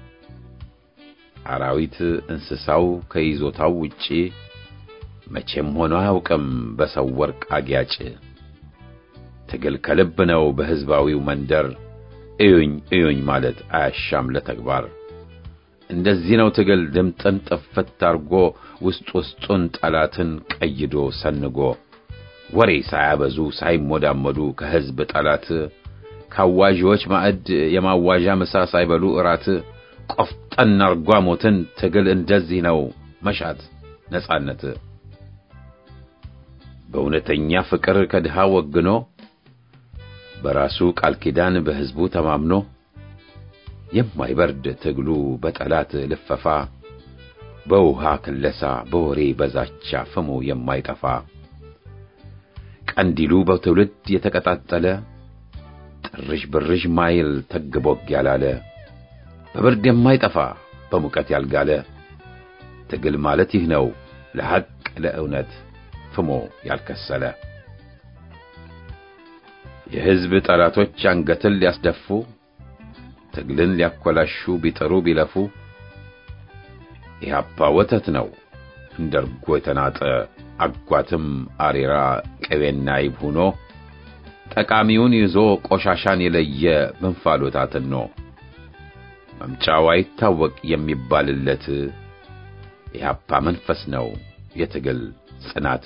አራዊት እንስሳው ከይዞታው ውጪ መቼም ሆኖ አያውቅም በሰው ወርቅ አጊያጭ። ትግል ከልብ ነው በሕዝባዊው መንደር እዩኝ እዩኝ ማለት አያሻም ለተግባር። እንደዚህ ነው ትግል ድምጥን ጥፍት አርጎ ውስጥ ውስጡን ጠላትን ቀይዶ ሰንጎ ወሬ ሳያበዙ ሳይሞዳመዱ ከሕዝብ ጠላት ካዋዢዎች ማዕድ የማዋዣ ምሳ ሳይበሉ እራት ቆፍጠን አርጓ ሞትን ትግል እንደዚህ ነው መሻት ነጻነት በእውነተኛ ፍቅር ከድሃ ወግኖ በራሱ ቃል ኪዳን በሕዝቡ ተማምኖ የማይበርድ ትግሉ በጠላት ልፈፋ በውሃ ክለሳ በወሬ በዛቻ ፍሙ የማይጠፋ ቀንዲሉ በትውልድ የተቀጣጠለ ጥርሽ ብርሽ ማይል ተግቦግ ያላለ በብርድ የማይጠፋ በሙቀት ያልጋለ ትግል ማለት ይህ ነው ለሐቅ ለእውነት ፍሞ ያልከሰለ የሕዝብ ጠላቶች አንገትን ሊያስደፉ ትግልን ሊያኮላሹ ቢጥሩ ቢለፉ ኢህአፓ ወተት ነው እንደ እርጎ የተናጠ አጓትም አሬራ ቅቤና ይብ ሆኖ ጠቃሚውን ይዞ ቆሻሻን የለየ በእንፋሎት አትኖ መምጫው አይታወቅ የሚባልለት ኢህአፓ መንፈስ ነው የትግል ጽናት።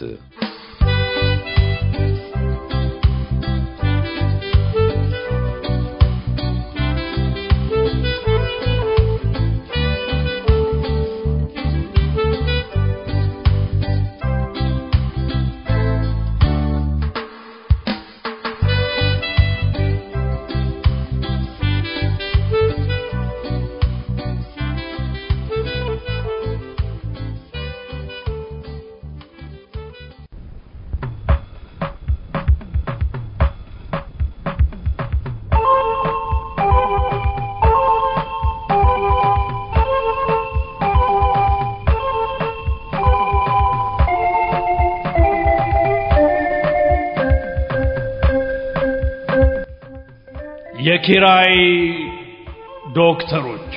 የኪራይ ዶክተሮች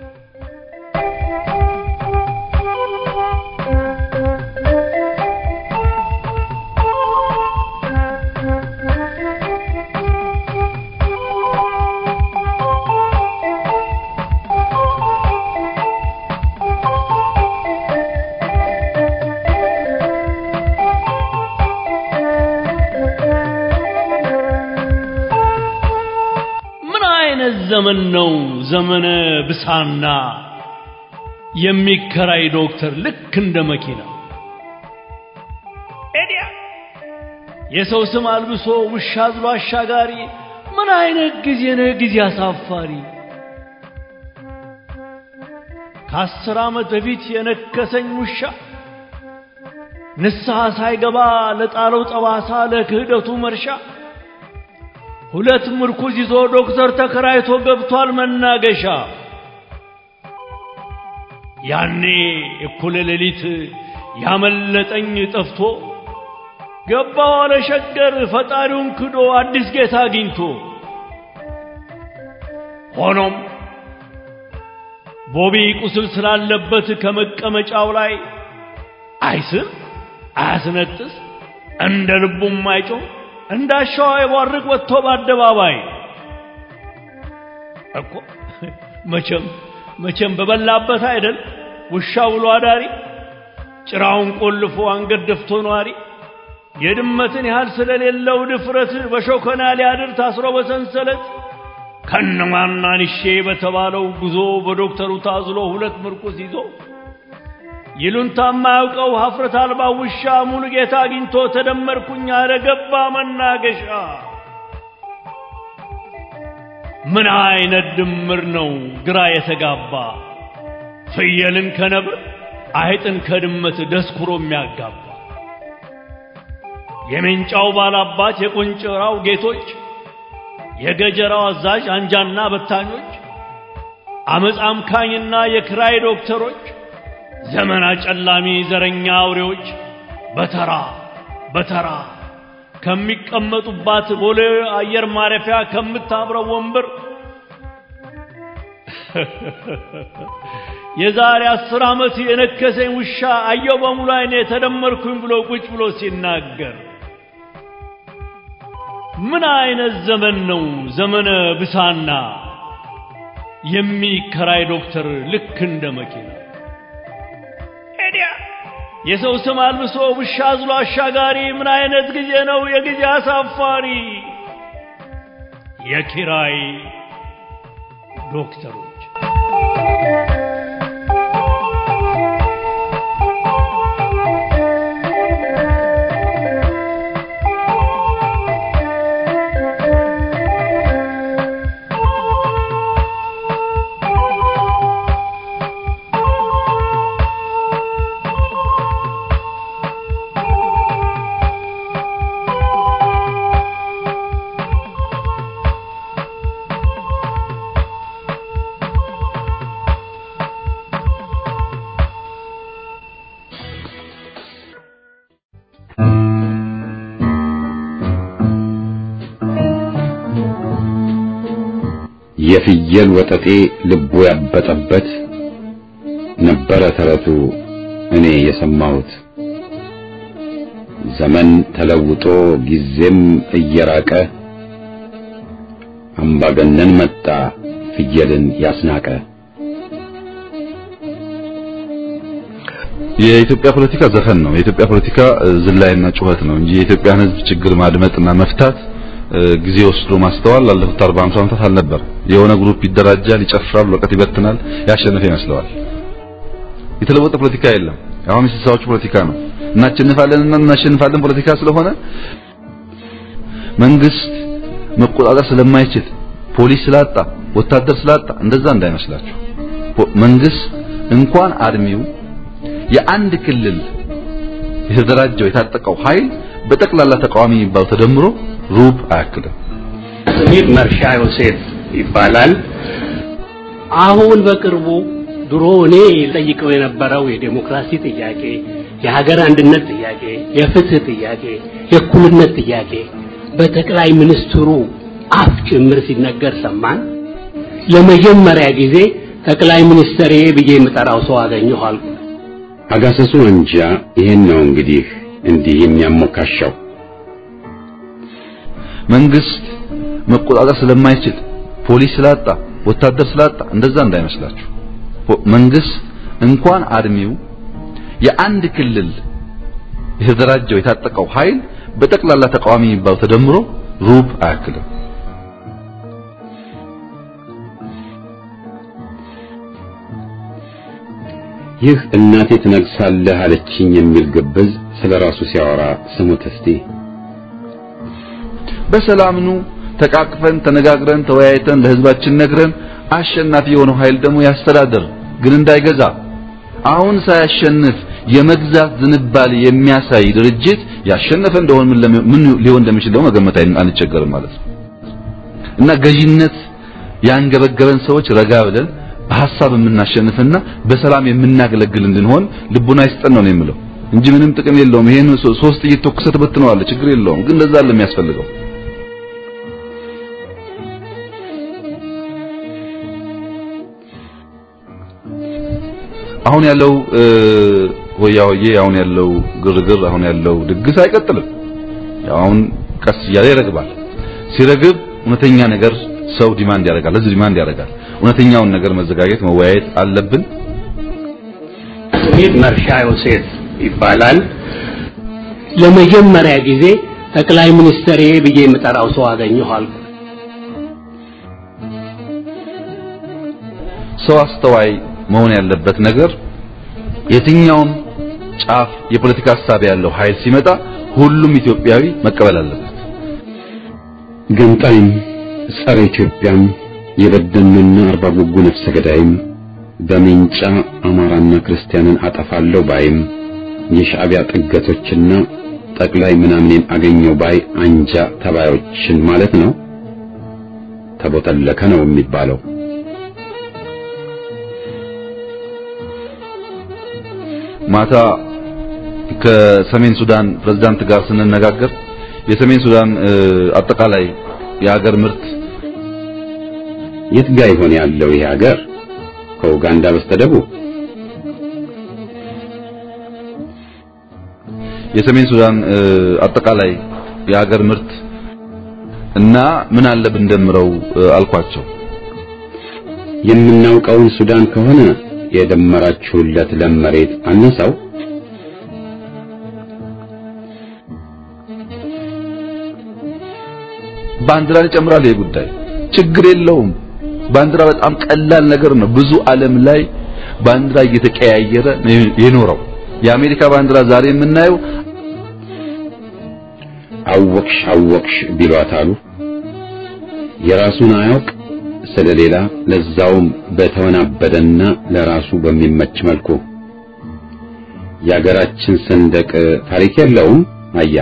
ምን አይነት ዘመን ነው ዘመነ ብሳና የሚከራይ ዶክተር ልክ እንደ መኪና ኤዲያ የሰው ስም አልብሶ ውሻ አዝሎ አሻጋሪ ምን አይነት ጊዜ ነው ጊዜ አሳፋሪ ከአስር ዓመት በፊት የነከሰኝ ውሻ ንስሐ ሳይገባ ለጣለው ጠባሳ ለክህደቱ መርሻ ሁለት ምርኩዝ ይዞ ዶክተር ተከራይቶ ገብቷል መናገሻ። ያኔ እኩለ ሌሊት ያመለጠኝ ጠፍቶ ገባ ዋለ ሸገር ፈጣሪውን ክዶ አዲስ ጌታ አግኝቶ። ሆኖም ቦቢ ቁስል ስላለበት ከመቀመጫው ላይ አይስም አያስነጥስ እንደ ልቡም አይጮህ እንዳሻው አይቧርቅ ወጥቶ በአደባባይ እኮ መቼም መቼም በበላበት አይደል ውሻ ውሎ አዳሪ ጭራውን ቆልፎ አንገት ደፍቶ ነዋሪ የድመትን ያህል ስለሌለው ድፍረት በሾከና ሊያድር ታስሮ በሰንሰለት ከነማናንሼ በተባለው ጉዞ በዶክተሩ ታዝሎ ሁለት ምርኩስ ይዞ ይሉንታ የማያውቀው ሀፍረት አልባ ውሻ ሙሉ ጌታ አግኝቶ ተደመርኩኝ አለ ገባ መናገሻ። ምን አይነት ድምር ነው ግራ የተጋባ ፍየልን ከነብር አይጥን ከድመት ደስኩሮ የሚያጋባ የሜንጫው ባላባት የቆንጨራው ጌቶች የገጀራው አዛዥ አንጃና በታኞች አመፅ አምካኝና የክራይ ዶክተሮች ዘመን አጨላሚ ዘረኛ አውሬዎች በተራ በተራ ከሚቀመጡባት ቦሌ አየር ማረፊያ ከምታብረው ወንበር የዛሬ አስር ዓመት የነከሰኝ ውሻ አየው በሙሉ አይኔ ተደመርኩኝ ብሎ ቁጭ ብሎ ሲናገር ምን አይነት ዘመን ነው ዘመነ ብሳና የሚከራይ ዶክተር ልክ እንደ መኪና የሰው ስም አልብሶ ውሻ አዝሎ አሻጋሪ ምን አይነት ጊዜ ነው የጊዜ አሳፋሪ የኪራይ ዶክተሮች የፍየል ወጠጤ ልቡ ያበጠበት ነበረ ተረቱ እኔ የሰማሁት። ዘመን ተለውጦ ጊዜም እየራቀ አምባገነን መጣ ፍየልን ያስናቀ። የኢትዮጵያ ፖለቲካ ዘፈን ነው። የኢትዮጵያ ፖለቲካ ዝላይና ጩኸት ነው እንጂ የኢትዮጵያን ሕዝብ ችግር ማድመጥና መፍታት ጊዜ ወስዶ ማስተዋል ላለፉት 40 50 ዓመታት አልነበር። የሆነ ግሩፕ ይደራጃል፣ ይጨፍራል፣ ወረቀት ይበትናል፣ ያሸነፈ ይመስለዋል። የተለወጠ ፖለቲካ የለም። አሁን የስልሳዎቹ ፖለቲካ ነው። እናሸንፋለን እና እናሸንፋለን ፖለቲካ ስለሆነ መንግስት መቆጣጠር ስለማይችል ፖሊስ ስላጣ ወታደር ስላጣ እንደዛ እንዳይመስላችሁ። መንግስት እንኳን አርሚው የአንድ ክልል የተደራጀው የታጠቀው ኃይል በጠቅላላ ተቃዋሚ የሚባለው ተደምሮ ሩብ አያክልም። ስሜ መርሻ ዮሴፍ ይባላል። አሁን በቅርቡ ድሮ እኔ ጠይቀው የነበረው የዴሞክራሲ ጥያቄ፣ የሀገር አንድነት ጥያቄ፣ የፍትህ ጥያቄ፣ የእኩልነት ጥያቄ በጠቅላይ ሚኒስትሩ አፍ ጭምር ሲነገር ሰማን። ለመጀመሪያ ጊዜ ጠቅላይ ሚኒስትሬ ብዬ የምጠራው ሰው አገኘሁ አልኩ። አጋሰሱ አንጃ ይሄን ነው እንግዲህ እንዲህ የሚያሞካሻው መንግስት መቆጣጠር ስለማይችል ፖሊስ ስላጣ ወታደር ስላጣ እንደዛ እንዳይመስላችሁ። መንግስት እንኳን አድሚው የአንድ ክልል የተደራጀው የታጠቀው ኃይል በጠቅላላ ተቃዋሚ የሚባለው ተደምሮ ሩብ አያክልም። ይህ እናቴ ትነግሳለህ አለችኝ የሚል ግብዝ ስለ ራሱ ሲያወራ ስሙት እስቲ። በሰላምኑ ተቃቅፈን ተነጋግረን ተወያይተን ለህዝባችን ነግረን አሸናፊ የሆነው ኃይል ደግሞ ያስተዳድር፣ ግን እንዳይገዛ። አሁን ሳያሸንፍ የመግዛት ዝንባሌ የሚያሳይ ድርጅት ያሸነፈ እንደሆነ ምን ለሚ- ምን ሊሆን እንደሚችል ደግሞ መገመት አይ- አንቸገርም ማለት ነው። እና ገዢነት ያንገበገበን ሰዎች ረጋ ብለን በሐሳብ የምናሸንፍና በሰላም የምናገለግል እንድንሆን ልቡና ይስጠን ነው የምለው እንጂ ምንም ጥቅም የለውም። ይሄን ሶ- ሶስት ጥይት ተኩሰህ ትበትነዋለህ፣ ችግር የለውም። ግን ለዛ አለ የሚያስፈልገው አሁን ያለው እ፣ ሆያ ሆዬ አሁን ያለው ግርግር አሁን ያለው ድግስ አይቀጥልም። ያው አሁን ቀስ እያለ ይረግባል። ሲረግብ እውነተኛ ነገር ሰው ዲማንድ ያደርጋል፣ ህዝብ ዲማንድ ያደርጋል። እውነተኛውን ነገር መዘጋጀት መወያየት አለብን። ስሜ መርሻ ዮሴፍ ይባላል። ለመጀመሪያ ጊዜ ጠቅላይ ሚኒስትሬ ብዬ የምጠራው ሰው አገኘሁ አልኩ። ሰው አስተዋይ መሆን ያለበት ነገር የትኛውም ጫፍ የፖለቲካ ሀሳብ ያለው ኃይል ሲመጣ ሁሉም ኢትዮጵያዊ መቀበል አለበት። ገንጣይም ጸረ ኢትዮጵያም የበደኑና አርባ ጉጉ ነፍሰ ገዳይም በሜንጫ አማራና ክርስቲያንን አጠፋለሁ ባይም የሻዕቢያ ጥገቶችና ጠቅላይ ምናምኔን አገኘው ባይ አንጃ ተባዮችን ማለት ነው። ተቦተለከ ነው የሚባለው። ማታ ከሰሜን ሱዳን ፕሬዝዳንት ጋር ስንነጋገር የሰሜን ሱዳን እ፣ አጠቃላይ የሀገር ምርት የት ጋ ይሆን ያለው ይህ ሀገር? ከኡጋንዳ በስተደቡብ የሰሜን ሱዳን እ፣ አጠቃላይ የሀገር ምርት እና ምን አለ ብንደምረው እ፣ አልኳቸው። የምናውቀውን ሱዳን ከሆነ የደመራችሁለት ለም መሬት አነሳው። ባንዲራን ይጨምራል። ይሄ ጉዳይ ችግር የለውም። ባንዲራ በጣም ቀላል ነገር ነው። ብዙ ዓለም ላይ ባንዲራ እየተቀያየረ ነው የኖረው። የአሜሪካ ባንዲራ ዛሬ የምናየው አወቅሽ አወቅሽ ቢሏት አሉ። የራሱን አያውቅ ስለሌላ ለዛውም በተወናበደና ለራሱ በሚመች መልኩ የሀገራችን ሰንደቅ ታሪክ የለውም። አያ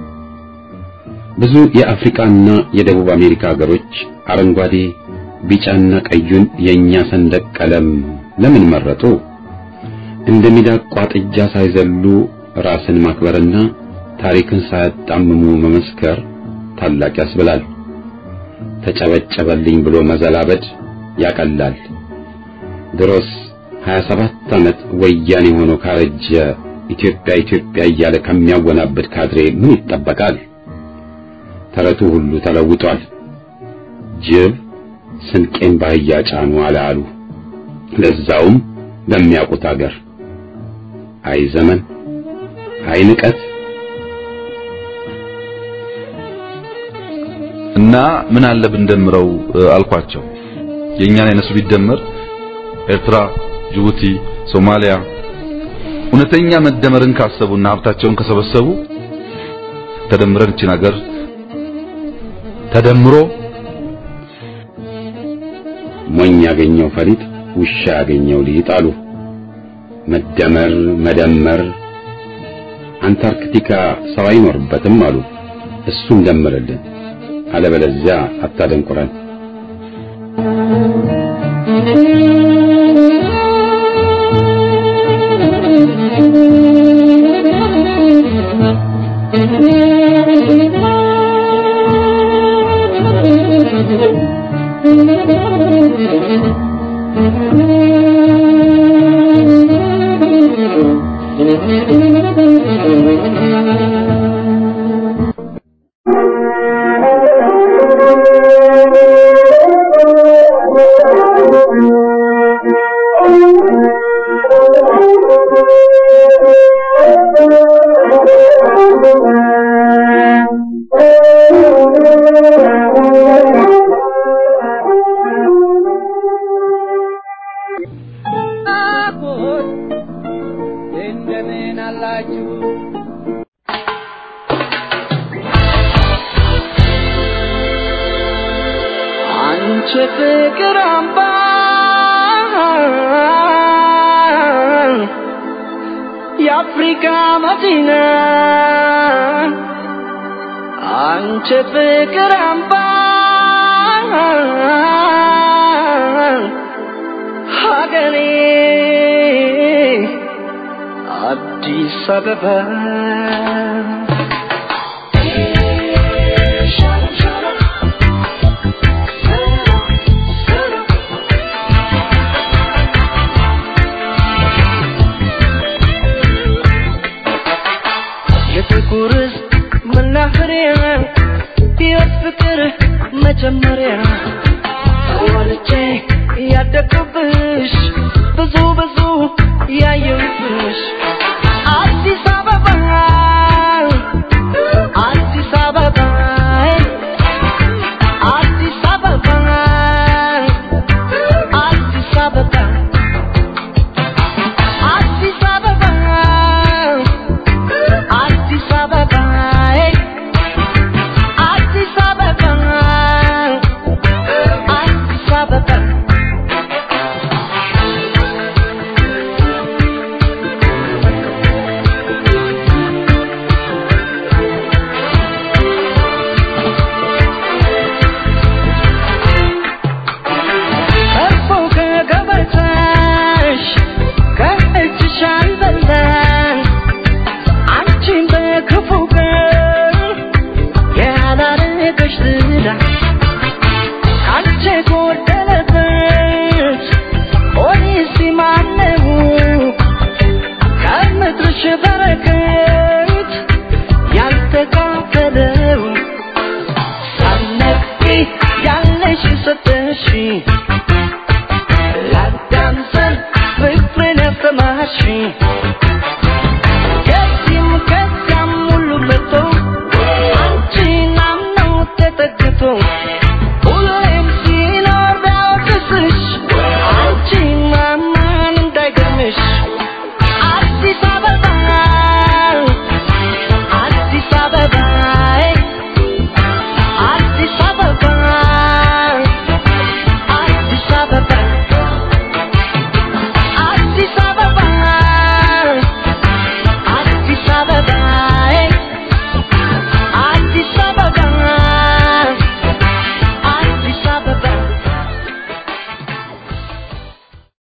ብዙ የአፍሪካና የደቡብ አሜሪካ ሀገሮች አረንጓዴ፣ ቢጫና ቀዩን የኛ ሰንደቅ ቀለም ለምን መረጡ? እንደ ሚዳቋ ጥጃ ሳይዘሉ ራስን ማክበርና ታሪክን ሳያጣምሙ መመስከር ታላቅ ያስብላል። ተጨበጨበልኝ ብሎ መዘላበድ ያቀላል። ድሮስ 27 ዓመት ወያኔ ሆኖ ካረጀ ኢትዮጵያ ኢትዮጵያ እያለ ከሚያወናብድ ካድሬ ምን ይጠበቃል? ተረቱ ሁሉ ተለውጧል። ጅብ ስንቄን ባህያ ጫኑ አለ አሉ። ለዛውም በሚያውቁት አገር። አይ ዘመን፣ አይ ንቀት። እና ምን አለ ብንደምረው እ፣ አልኳቸው። የእኛን የነሱ ቢደመር ኤርትራ፣ ጅቡቲ፣ ሶማሊያ እውነተኛ መደመርን ካሰቡና ሀብታቸውን ከሰበሰቡ ተደምረን እቺን ሀገር ተደምሮ ሞኝ ያገኘው ፈሊጥ ውሻ ያገኘው ሊጥ አሉ። መደመር መደመር አንታርክቲካ ሰው አይኖርበትም አሉ። እሱን ደምርልን፣ አለበለዚያ አታደንቁረን። Thank you. ትሆናላችሁ አንቺ ፍቅር አምባ የአፍሪካ መዲና አንቺ ፍቅር አምባ ሀገሬ አዲስ አበባ የጥቁር ሕዝብ መናኸሪያ የፍቅር መጀመሪያ